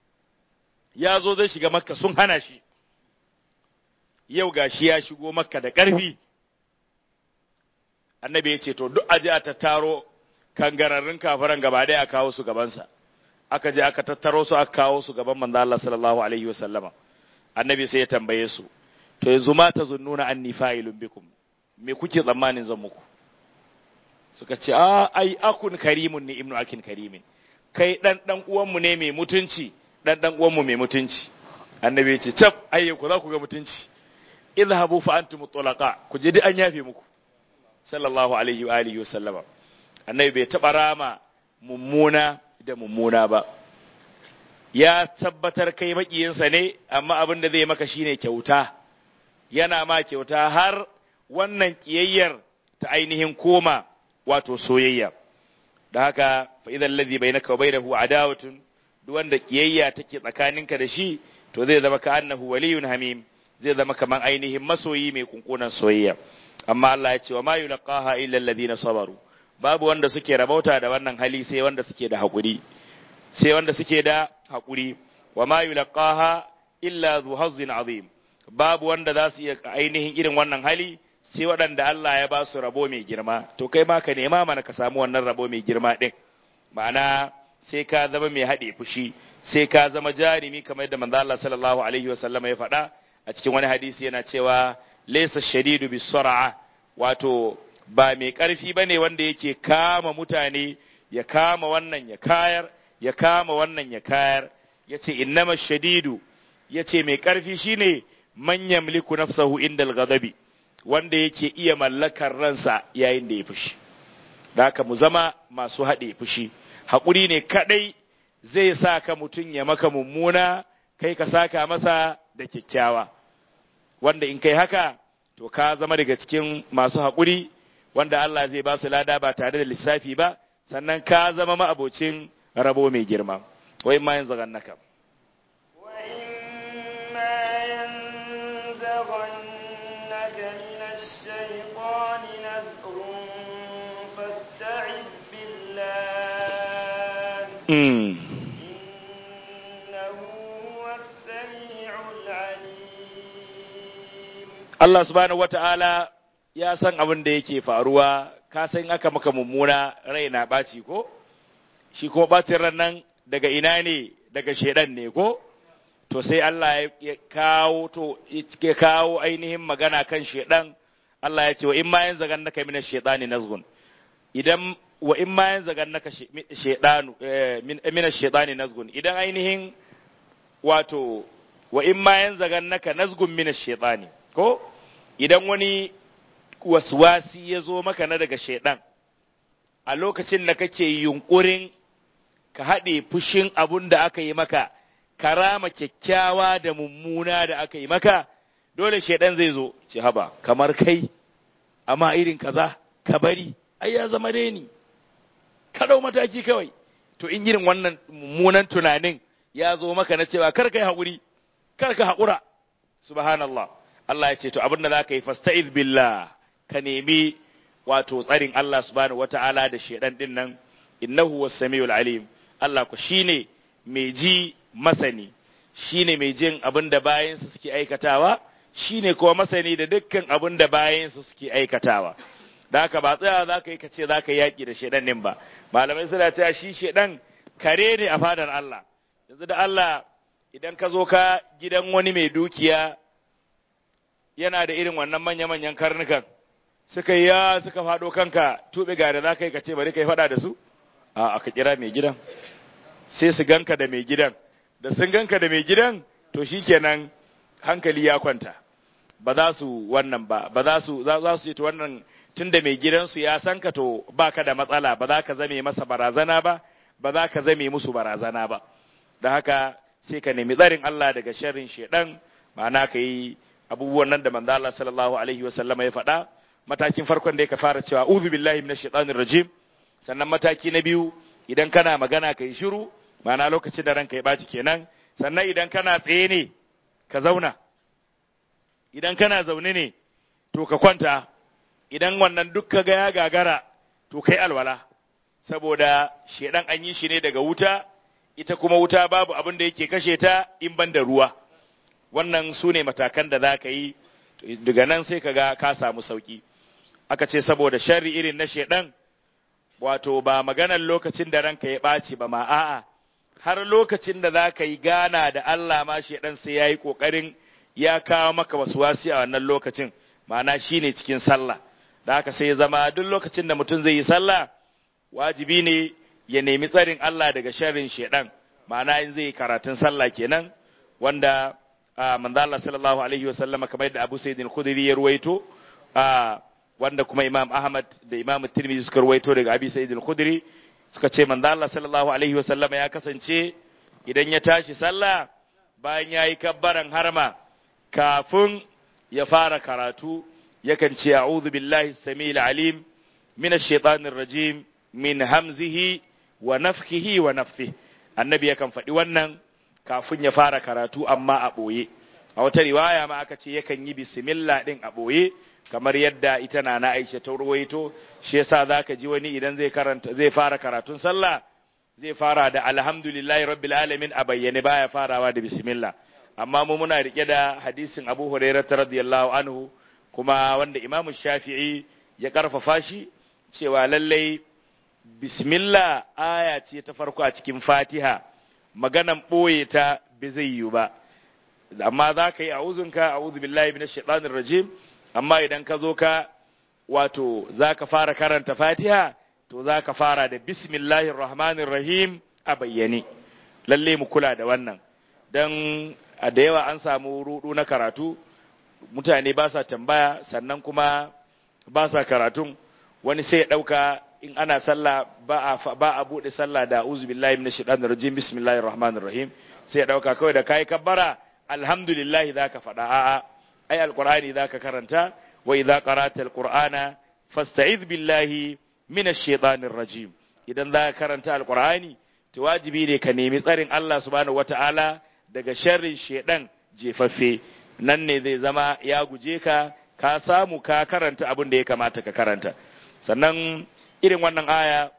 ya zo zai shiga makka sun hana shi yau ga shi ya shigo makka da ƙarfi annabi ya ce to duk aje a tattaro kangararrun kafiran gaba ɗaya a kawo su gabansa aka je aka tattaro su aka kawo su gaban manzo Allah sallallahu alaihi wasallama annabi sai ya tambaye su to yanzu ma ta zunnuna anni fa'ilun bikum me kuke tsammanin zan muku suka ce a ai akun karimun ne ibnu akin karimin kai dan dan uwanmu ne mai mutunci dan dan uwanmu mai mutunci annabi ya ce tab ayye ku za ku ga mutunci idhabu fa antum tulaqa ku je duk an yafe muku sallallahu alaihi wa alihi wa sallama annabi bai taba rama mummuna da mummuna ba ya tabbatar kai makiyinsa ne amma abin da zai maka shine kyauta yana ma kyauta har wannan kiyayyar ta ainihin koma wato soyayya da haka fa idan ladhi bainaka wa bainahu adawatun duk wanda kiyayya take tsakaninka da shi to zai zama ka annahu waliyun hamim zai zama kaman ainihin masoyi mai kunkunan soyayya amma Allah ya ce wa ma yulqaha illa alladhina sabaru babu wanda suke rabauta da wannan hali sai wanda suke da hakuri sai wanda suke da hakuri wa ma yulqaha illa dhu hazzin azim babu wanda za su iya ainihin irin wannan hali sai waɗanda Allah ya ba su rabo mai girma to kai ma ka nema mana ka samu wannan rabo mai girma ɗin ma'ana sai ka zama mai haɗe fushi sai ka zama jarimi kamar yadda manzo Allah sallallahu alaihi wasallam ya faɗa a cikin wani hadisi yana cewa laysa shadidu bisar'a wato ba mai ƙarfi bane wanda yake kama mutane ya kama wannan ya kayar ya kama wannan ya kayar yace innama shadidu yace mai ƙarfi shine man yamliku nafsahu indal ghadabi wanda yake iya mallakar ransa yayin da ya fushi da haka mu zama masu haɗe fushi haƙuri ne kaɗai zai sa ka mutum ya maka mummuna kai ka saka masa da kyakkyawa wanda in kai haka to ka zama daga cikin masu haƙuri wanda Allah zai ba su lada ba tare da lissafi ba sannan ka zama ma'abocin rabo mai girma wai ma yanzu gannaka ينزغنك من الشيطان نزغ فاستعذ بالله إنه هو السميع العليم Allah subhanahu wata'ala ya san abin da yake faruwa ka san aka maka mummuna rai na ɓaci ko shi ko ɓacin ran nan daga ina ne daga shedan ne ko to sai Allah ya kawo to ya kawo ainihin magana kan shedan Allah ya ce wa in ma yan zagan naka min shaytani nazgun idan wa in ma yan zagan naka shaytanu min shaytani nazgun idan ainihin wato wa in ma yan zagan naka nazgun min shaytani ko idan wani waswasi ya zo maka na daga shaidan a lokacin da kake yunkurin ka haɗe fushin abun da aka yi maka karama kyakkyawa da mummuna da aka yi maka dole shaidan zai zo ci haba kamar kai amma irin kaza ka bari ai ya zama reni ka dau mataki kawai to in irin wannan mummunan tunanin ya zo maka na cewa kar ka yi haƙuri kar ka haƙura subhanallah Allah ya ce to abin da za ka yi fasta'iz billah ka nemi wato tsarin Allah subhanahu wata'ala da shedan din nan innahu was-sami'ul alim Allah ku shine mai ji masani shine mai jin abin da bayansa suke aikatawa shine kuma masani da dukkan abin da bayansa suke aikatawa da haka ba tsaya za ka yi ka ce za ka yaƙi da shedan din ba malamai suna cewa shi shedan kare ne a fadar Allah yanzu da Allah idan ka zo ka gidan wani mai dukiya yana da irin wannan manya-manyan karnukan suka yi ya suka faɗo kanka tuɓe gari za ka yi ka ce bari ka yi faɗa da su a aka kira mai gidan sai su ganka da mai gidan da sun ganka da mai gidan to shikenan hankali ya kwanta ba za su wannan ba ba za su za su yi ta wannan tun da mai gidansu ya san ka to baka da matsala ba za ka zame masa barazana ba ba za ka zame musu barazana ba da haka sai ka nemi tsarin Allah daga sharrin shedan ma'ana ka yi abubuwan nan da manzo Allah sallallahu alaihi wa sallama ya faɗa matakin farkon da ya fara cewa uzu billahi minash shaitanir rajim sannan mataki na biyu idan kana magana kai shiru ma'ana lokacin da ranka ya baci kenan sannan idan kana tsaye ne ka zauna idan kana zaune ne to ka kwanta idan wannan duk ka ga ya gagara to kai alwala saboda shedan an yi shi ne daga wuta ita kuma wuta babu abin da yake kashe ta in ban da ruwa wannan su ne matakan da za ka yi daga nan sai ka ga ka samu sauki aka ce saboda sharri irin na shedan wato ba maganar lokacin da ranka ya ɓaci ba ma a'a har lokacin da za ka yi gana da Allah ma shedan sai ya yi ƙoƙarin ya kawo maka wasu wasi a wannan lokacin ma'ana shi ne cikin sallah da haka sai ya zama duk lokacin da mutum zai yi sallah wajibi ne ya nemi tsarin Allah daga sharrin shedan ma'ana in zai yi karatun sallah kenan wanda manzo Allah sallallahu alaihi wa sallama kamar yadda Abu Sa'id al-Khudri ya ruwaito wanda kuma Imam Ahmad da Imam Tirmidhi suka ruwaito daga Abi Sa'id al-Khudri suka ce manzo Allah sallallahu alaihi wa sallama ya kasance idan ya tashi sallah bayan yayi kabbaran harma kafin ya fara karatu yakan ce a'udhu billahi samil alim min ash-shaytanir rajim min hamzihi wa nafthihi wa nafthihi annabi yakan faɗi wannan kafin ya fara karatu amma a ɓoye a wata riwaya ma aka ce yakan yi bismillah ɗin a ɓoye kamar yadda ita na na aisha ta ruwaito shi yasa zaka ji wani idan zai karanta zai fara karatun sallah zai fara da alhamdulillahi rabbil alamin a bayyane baya farawa da bismillah amma mu muna rike da hadisin Abu Hurairah radiyallahu anhu kuma wanda Imam Shafi'i ya karfafa shi cewa lallai bismillah aya ce ta farko a cikin Fatiha maganan ɓoye ta bai zai yi ba amma za ka yi a'uzunka a'udhu billahi minash shaitanir rajim amma idan ka zo ka wato za ka fara karanta Fatiha to za ka fara da bismillahir rahmanir rahim a bayyane lalle mu kula da wannan dan a da yawa an samu rudu na karatu mutane ba sa tambaya sannan kuma ba sa karatun wani sai ya ɗauka in ana sallah ba a ba a bude sallah da uzu billahi minash shaitanir rajim bismillahir rahmanir rahim sai ya dauka kawai da kai kabbara alhamdulillah zaka faɗa a'a ai alqur'ani zaka karanta wa idza qara'ta alqur'ana fasta'iz billahi minash shaitanir rajim idan zaka karanta alqur'ani to wajibi ne ka nemi tsarin Allah subhanahu wataala daga sharrin shedan jefaffe nan ne zai zama ya guje ka ka samu ka karanta abin da ya kamata ka karanta sannan irin wannan aya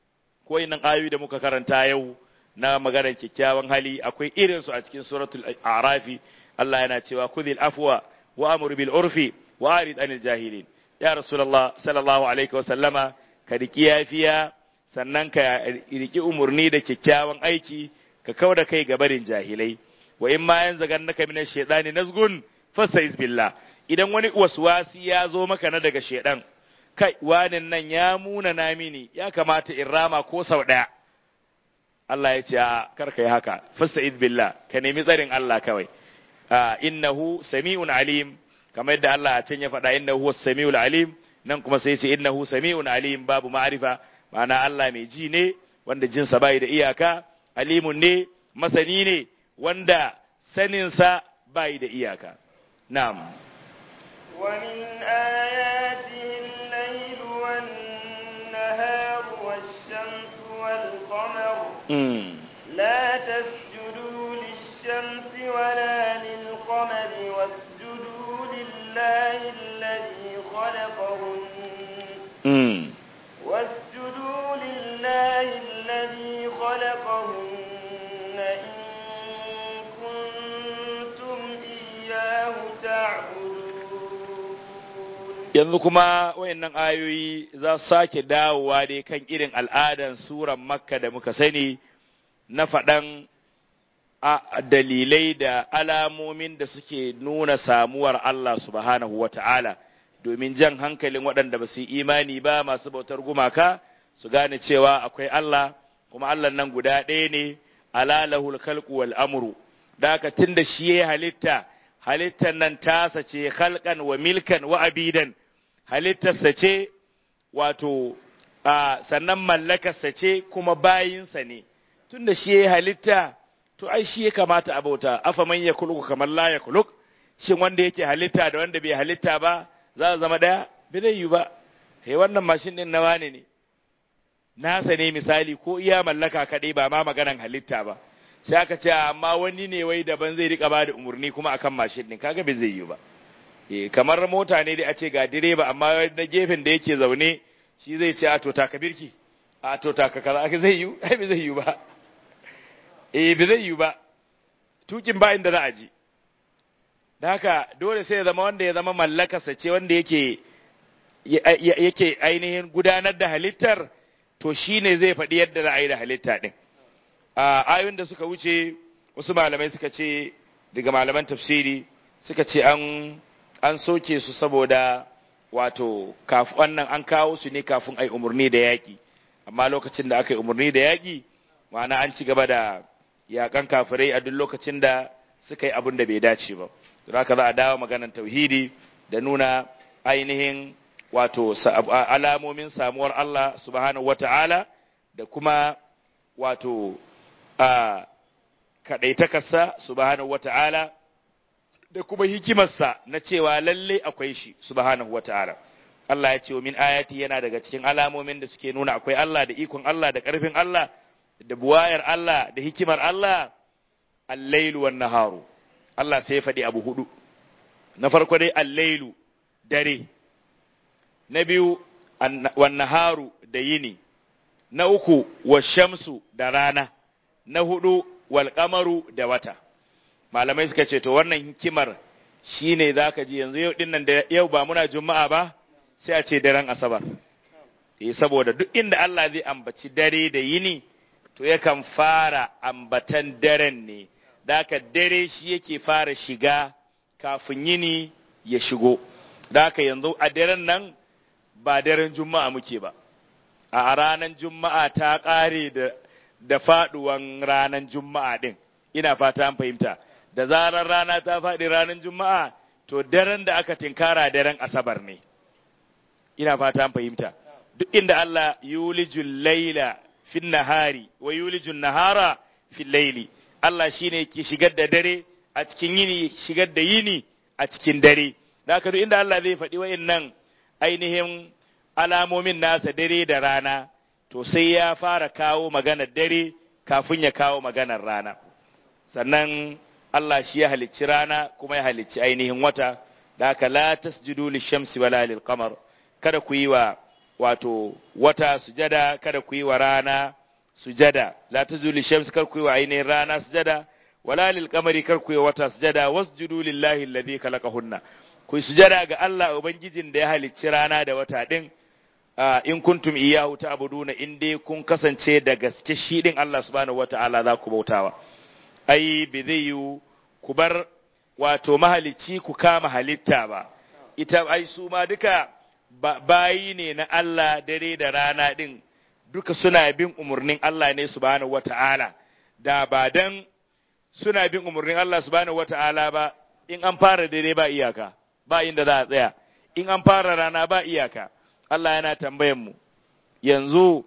ko irin ayoyi da muka karanta yau na maganar kyakkyawan hali akwai irinsu a cikin suratul arafi Allah yana cewa kudil afwa wa amur bil urfi wa arid anil jahilin ya rasulullah sallallahu alaihi wa sallama ka riki yafiya sannan ka riki umurni da kyakkyawan aiki ka kauda kai ga barin jahilai wa in ma yanzu gannaka minash shaitani nazgun fastaiz billah idan wani waswasi ya zo maka na daga shaidan kai wanin nan ya muna na mini ya kamata in rama ko sau ɗaya Allah ya ce a karka yi haka fasta'id billah ka nemi tsarin Allah kawai innahu sami'un alim kamar yadda Allah a can ya faɗa innahu huwas sami'ul alim nan kuma sai ce innahu sami'un alim babu ma'arifa ma'ana Allah mai ji ne wanda jinsa bai da iyaka alimun ne masani ne wanda saninsa bai da iyaka na'am ومن آياته الليل والنهار والشمس والقمر لا تسجدوا للشمس ولا للقمر واسجدوا لله الذي خلقهن واسجدوا لله الذي خلقهن إن كنتم إياه تعبدون yanzu kuma wayannan ayoyi za su sake dawowa dai kan irin al'adan suran makka da muka sani na faɗan dalilai da alamomin da suke nuna samuwar Allah subhanahu wa ta'ala domin jan hankalin waɗanda ba su yi imani ba masu bautar gumaka su gane cewa akwai Allah kuma Allah nan guda ɗaya ne alalahul khalqu wal amru da haka tunda shi ya halitta halittar nan tasa ce khalqan wa milkan wa abidan halittarsa ce wato sannan mallakarsa ce kuma bayinsa ne tunda shi ya halitta to ai shi ya kamata a bauta afa man ya kuluku kamar la ya kuluk shin wanda yake halitta da wanda bai halitta ba za a zama daya bai zai yi ba he wannan mashin din na wane ne nasa ne misali ko iya mallaka kaɗai ba ma maganan halitta ba sai aka ce amma wani ne wai daban zai rika bada umarni kuma akan mashin din kaga bai zai yi ba eh kamar mota ne dai a ce ga direba amma na gefen da yake zaune shi zai ce a to taka birki a to taka kaza aka zai yi ai bai zai yi ba eh bai zai yi ba tukin ba inda za a ji da haka dole sai ya zama wanda ya zama mallakarsa ce wanda yake yake ainihin gudanar da halittar to shine zai faɗi yadda za a yi da halitta ɗin a ayoyin da suka wuce wasu malamai suka ce daga malaman tafsiri suka ce an an soke su saboda wato kafin wannan an kawo su ne kafin ai umarni da yaƙi amma lokacin da aka yi umarni da yaƙi ma'ana an ci gaba da yaƙan kafirai a duk lokacin da suka yi abin da bai dace ba to haka za a dawo maganar tauhidi da nuna ainihin wato alamomin samuwar Allah subhanahu wata'ala da kuma wato a kaɗaitakarsa subhanahu wata'ala da kuma hikimarsa na cewa lalle akwai shi subhanahu wata'ala Allah ya ce min ayati yana daga cikin alamomin da suke nuna akwai Allah da ikon Allah da ƙarfin Allah da buwayar Allah da hikimar Allah al-lailu wan naharu Allah sai ya faɗi abu hudu na farko dai al-lailu dare na biyu wan naharu da yini na uku wa shamsu da rana na hudu wal qamaru da wata malamai suka ce to wannan hikimar shine zaka ji yanzu yau dinnan da yau ba muna juma'a ba sai a ce daren asabar eh saboda duk inda Allah zai ambaci dare da yini to yakan fara ambatan daren ne daka dare shi yake fara shiga kafin yini ya shigo daka yanzu a daren nan ba daren juma'a muke ba a ranar juma'a ta ƙare da da faɗuwan ranar juma'a ɗin ina fata an fahimta da zarar rana ta faɗi ranar juma'a to daren da aka tinkara daren asabar ne ina fata an fahimta duk inda Allah yulijul laila fin nahari wa yulijul nahara fil laili Allah shine ke shigar da dare a cikin yini shigar da yini a cikin dare da haka duk inda Allah zai faɗi wa'annan ainihin alamomin nasa dare da rana to sai ya fara kawo maganar dare kafin ya kawo maganar rana sannan Allah shi ya halicci rana kuma ya halicci ainihin wata da haka la tasjudu lishamsi wala lilqamar kada ku yi wa wato wata sujada kada ku yi wa rana sujada la tasjudu lishamsi kar ku yi wa ainihin rana sujada wala lilqamari kar ku yi wa wata sujada wasjudu lillahi alladhi khalaqahunna ku yi sujada ga Allah ubangijin da ya halicci rana da wata din in kuntum iyahu ta'buduna in dai kun kasance da gaske shi din Allah subhanahu wata'ala za ku bautawa ai bi zai yi ku bar wato mahalicci ku kama halitta ba ita ai su ma duka bayi ne na Allah dare da rana din duka suna bin umarnin Allah ne subhanahu wata'ala da ba dan suna bin umarnin Allah subhanahu wata'ala ba in an fara dare ba iyaka ba inda za a tsaya in an fara rana ba iyaka Allah yana tambayan mu yanzu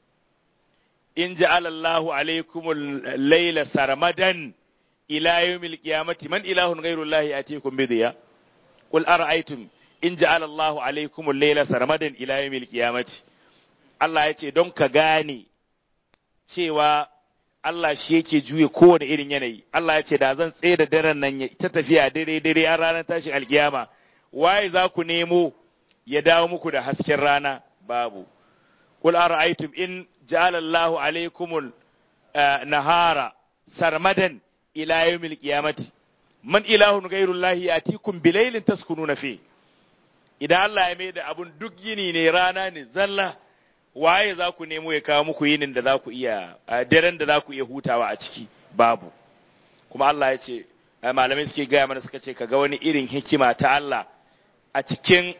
in ja'alallahu alaikumul laila sarmadan ila yawmil qiyamati man ilahun ghayrullahi atikum bidiya qul ara'aytum in ja'alallahu alaikumul laila sarmadan ila yawmil qiyamati Allah ya ce don ka gane cewa Allah shi yake juye kowane irin yanayi Allah ya ce da zan tsaye da daren nan ta tafiya dare dare a ranar tashin alkiyama waye za ku nemo ya dawo muku da hasken rana babu qul ara'aytum in ja'ala Allahu alaykumul nahara sarmadan ila yawmil qiyamati man ilahun ghayrullahi yatikum bilailin taskununa fi idan Allah ya mai da abun duk yini ne rana ne zalla waye za ku nemo ya kawo muku yinin da za ku iya daren da za ku iya hutawa a ciki babu kuma Allah ya ce malamai suke gaya mana suka ce kaga wani irin hikima ta Allah a cikin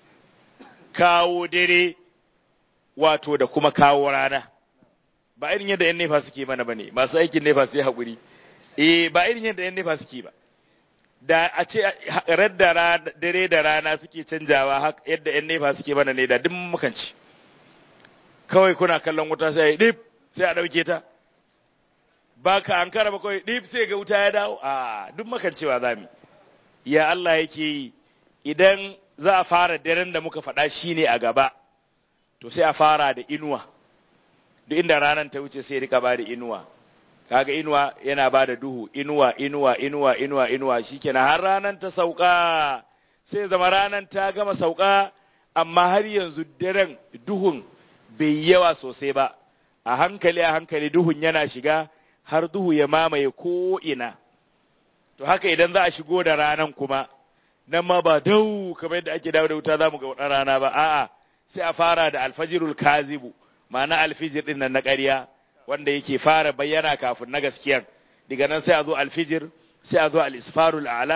kawo dare wato da kuma kawo rana ba irin yadda yan nefa suke mana bane masu aikin nefa su yi haƙuri eh ba irin yadda yan nefa suke ba da a ce radda dare da rana suke canjawa yadda yan nefa suke mana ne da duk mukanci kawai kuna kallon wuta sai dip sai a ɗauke ta ba ka an ba kawai dip sai ga wuta ya dawo a duk makancewa za mu ya Allah yake yi idan za a fara daren da muka faɗa shi ne a gaba to sai a fara da inuwa duk inda ranar ta wuce sai rika ba da inuwa kaga inuwa yana ba da duhu inuwa inuwa inuwa inuwa inuwa shikenan har ranar ta sauka sai zama ranar ta gama sauka amma har yanzu daren duhun bai yawa sosai ba a hankali a hankali duhun yana shiga har duhu ya mamaye ko ina to haka idan za a shigo da ranan kuma nan ma ba dau kamar yadda ake dawo da wuta za mu ga wata rana ba a'a sai a fara da alfajirul kazibu ma'ana alfijir din nan na ƙarya wanda yake fara bayyana kafin na gaskiyan daga nan sai a zo alfijir sai a zo al-isfarul a'la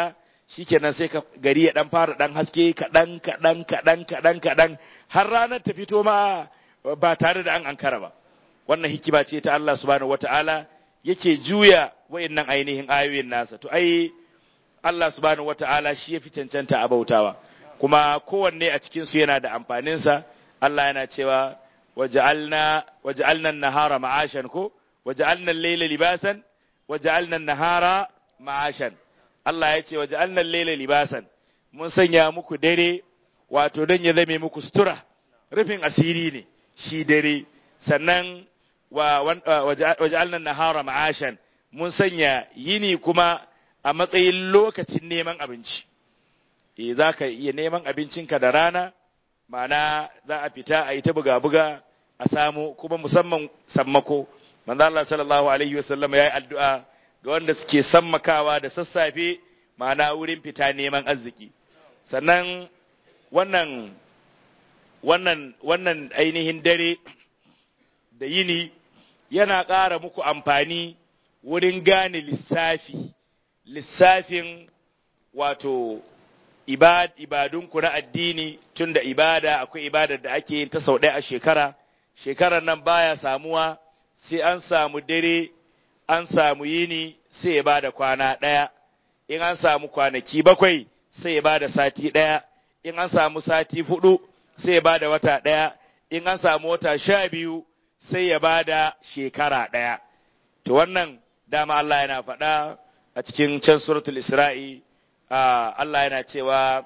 shikenan sai ka gari ya dan fara dan haske kaɗan kaɗan kaɗan kaɗan kaɗan har ranar ta fito ma ba tare da an ankara ba wannan hikima ce ta Allah subhanahu wata'ala yake juya wayannan ainihin ayoyin nasa to ai Allah subhanahu wata'ala shi ya fi cancanta a bautawa kuma kowanne a cikin su yana da amfanin sa Allah yana cewa waja'alna waja'alna an-nahara ma'ashan ko waja'alna al-layla libasan waja'alna an-nahara ma'ashan Allah ya ce waja'alna al-layla libasan mun sanya muku dare wato don ya zame muku sutura rufin asiri ne shi dare sannan waja'alna nahara ma'ashan mun sanya yini kuma a matsayin lokacin neman abinci eh za ka iya neman abincinka da rana ma'ana za a fita a yi ta buga-buga a samu kuma musamman sammako manzo Allah sallallahu alaihi wasallam ya yi addu'a ga wanda suke sammakawa da sassafe ma'ana wurin fita neman arziki sannan wannan wannan wannan ainihin dare da yini yana ƙara muku amfani wurin gane lissafi lissafin wato ibad, ibadunku na addini tun da ibada akwai ibadar da ake yin ta sau ɗaya a shekara shekarar nan baya samuwa sai an samu dare an samu yini sai ya bada kwana ɗaya in an samu kwanaki bakwai sai ya bada sati ɗaya in an samu sati fudu sai ya bada wata ɗaya in an samu wata sha biyu sai ya bada shekara ɗaya to wannan dama Allah yana faɗa a cikin can suratul isra'i Allah yana cewa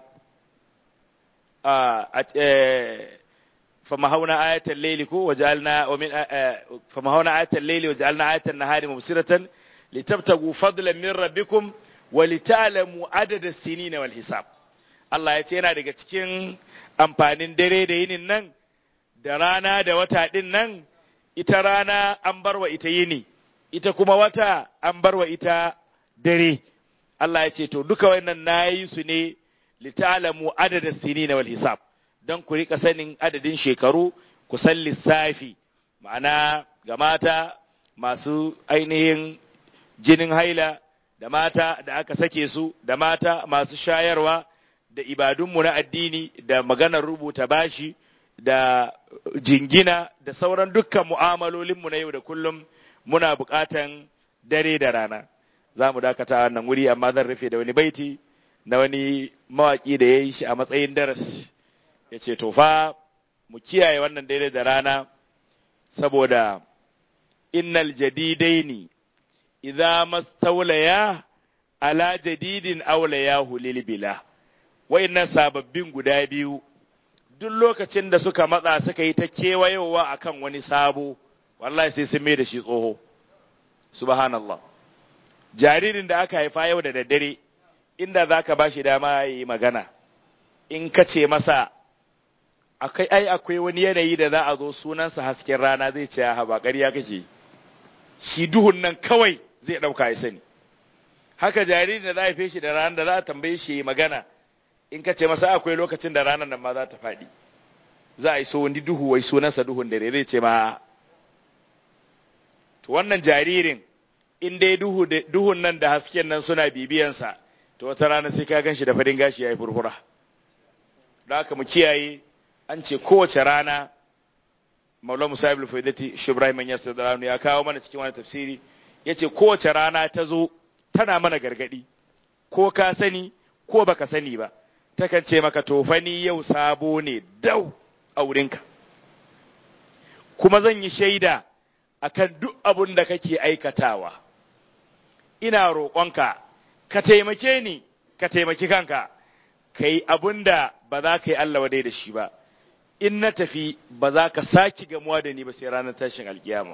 فمهونا آية الليل كو وجعلنا ومن فمهونا آية الليل وجعلنا آية النهار مبصرة لتبتغوا فضلا من ربكم ولتعلموا عدد السنين والحساب Allah ya ce yana daga cikin amfanin dare da yinin nan da rana da wata ɗin nan ita rana an barwa ita yini ita kuma wata an barwa ita dare Allah ya ce to duka wannan nayi su ne litalamu adada sinina wal hisab don ku rika sanin adadin shekaru ku san lissafi ma'ana ga mata masu ainihin jinin haila da mata da aka sake su da mata masu shayarwa da ibadunmu na addini da maganar rubuta bashi da jingina da sauran dukkan mu'amalolinmu na yau da kullum muna buƙatan dare da rana za mu dakata wannan wuri amma zan rufe da wani baiti na wani mawaƙi da ya yi shi a matsayin darasi ya ce to fa mu kiyaye wannan dare da rana saboda innal jadidaini idza mastawlaya ala jadidin awlayahu lil bila wayannan sababbin guda biyu duk lokacin da suka matsa suka yi ta kewayowa akan wani sabo wallahi sai sun mai da shi tsoho subhanallah jaririn da aka haifa yau da daddare inda za ka ba shi dama ya yi magana in ka ce masa akai ai akwai wani yanayi da za a zo sunansa hasken rana zai ce ha ba ƙarya kake shi duhun nan kawai zai ɗauka ya sani haka jaririn da za a shi da ranar da za a tambaye shi yi magana in ka ce masa akwai lokacin da ranar nan ma za ta faɗi za a yi so wani duhu wai sunansa duhun dare zai ce ma to wannan jaririn in dai duhu duhun nan da hasken nan suna bibiyansa to wata rana sai ka gan shi da farin gashi ya yi furfura da haka mu kiyaye an ce kowace rana maula musa ibn faidati shubrahim yasir da ya kawo mana cikin wani tafsiri ya ce kowace rana ta zo tana mana gargadi ko ka sani ko baka sani ba takan ce maka tofani yau sabo ne dau a wurinka kuma zan yi shaida akan duk abun da kake aikatawa ina roƙonka ka taimake ni ka taimaki kanka ka yi abun da ba za ka yi Allah wadai da shi ba in na tafi ba za ka saki gamuwa da ni ba sai ranar tashin alkiyama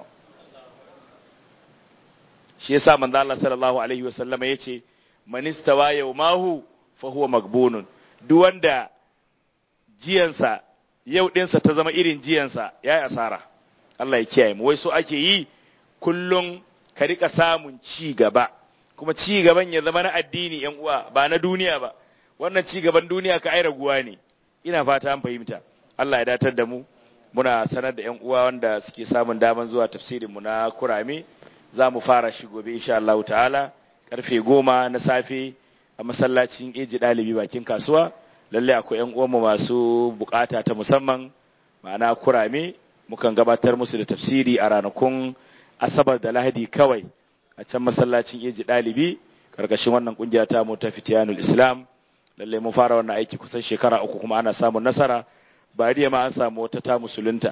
shi yasa manzo Allah sallallahu alaihi wasallam yace man istawa yawmahu fa huwa magbunun duk wanda jiyansa yau dinsa ta zama irin jiyansa yayi asara Allah ya kiyaye mu wai so ake yi kullum ka rika samun ci gaba kuma ci gaban ya zama na addini yan uwa ba na duniya ba wannan ci gaban duniya ka ai raguwa ne ina fata an fahimta Allah ya datar da mu muna sanar da yan uwa wanda suke samun daman zuwa tafsirin mu na kurame za mu fara shi gobe insha Allah ta'ala karfe goma na safe a masallacin eji ɗalibi bakin kasuwa lalle akwai yan uwanmu masu bukata ta musamman ma'ana kurame mukan gabatar musu da tafsiri a ranakun asabar da lahadi kawai a can masallacin eji ɗalibi karkashin wannan kungiya ta mu ta fitiyanul islam lalle mun fara wannan aiki kusan shekara uku kuma ana samun nasara bariya ma an samu wata ta musulunta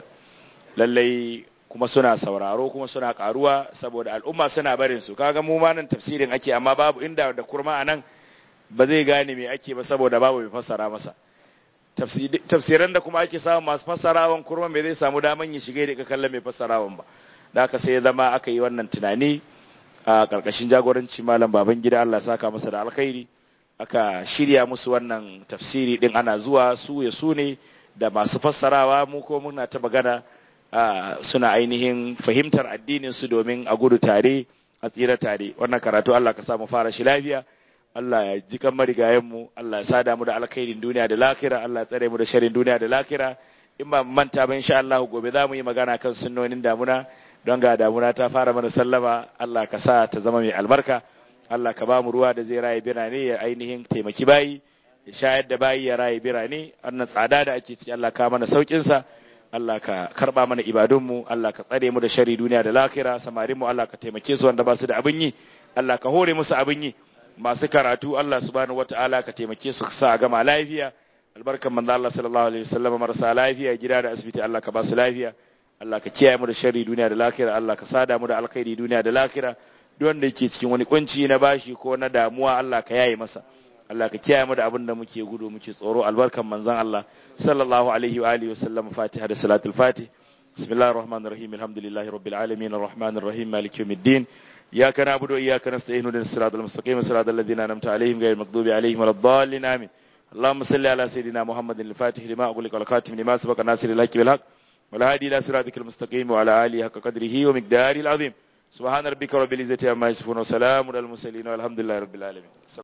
lallai kuma suna sauraro kuma suna karuwa saboda al'umma suna barin su kaga mu ma nan tafsirin ake amma babu inda da kurma anan ba zai gane me ake ba saboda babu mai fassara masa tafsiran da kuma ake samu masu fassarawan kurma me zai samu daman ya shiga da kallon mai fassarawan ba da haka sai ya zama aka yi wannan tunani a karkashin jagoranci malam baban gida Allah ya saka masa da alkhairi aka shirya musu wannan tafsiri din ana zuwa su ya su ne da masu fassarawa mu ko muna ta magana suna ainihin fahimtar addinin su domin a gudu tare a tsira tare wannan karatu Allah ka sa mu fara shi lafiya Allah ya ji kan marigayen mu Allah ya sada mu da alkhairin duniya da lakira Allah ya tsare mu da sharrin duniya da lakira in ba manta ba insha Allah gobe za mu yi magana kan sunnonin damuna don ga damuna ta fara mana sallama Allah ka sa ta zama mai albarka Allah ka ba mu ruwa da zai raye birane ya ainihin taimaki bayi ya shayar da bayi ya raye birane wannan tsada da ake ci Allah ka mana saukin sa Allah ka karba mana ibadunmu Allah ka tsare mu da shari duniya da lakira samarin mu Allah ka taimake su wanda ba su da abin yi Allah ka hore musu abin yi masu karatu Allah subhanahu wataala ka taimake su sa a gama lafiya albarkan manzo Allah sallallahu alaihi wasallam marasa lafiya gida da asibiti Allah ka ba su lafiya Allah ka kiyaye mu da shari duniya da lakira Allah ka sada mu da alkhairi duniya da lakira duk wanda yake cikin wani kunci na bashi ko na damuwa Allah ka yaye masa Allah ka kiyaye mu da abin da muke gudu muke tsoro albarkan manzon Allah sallallahu alaihi wa alihi wasallam Fatiha da salatul Fatih bismillahir rahmanir rahim alhamdulillahi rabbil alamin arrahmanir rahim maliki yawmiddin iyyaka na'budu wa iyyaka nasta'in ihdinas siratal mustaqim siratal ladzina an'amta alaihim ghayril maghdubi alaihim waladdallin amin اللهم صل على سيدنا محمد الفاتح لما أغلق والخاتم لما سبق ناصر الحق بالحق والهادي إلى صراطك المستقيم وعلى آله حق قدره ومقداره العظيم سبحان ربك رب العزة عما يصفون وسلام على المرسلين والحمد لله رب العالمين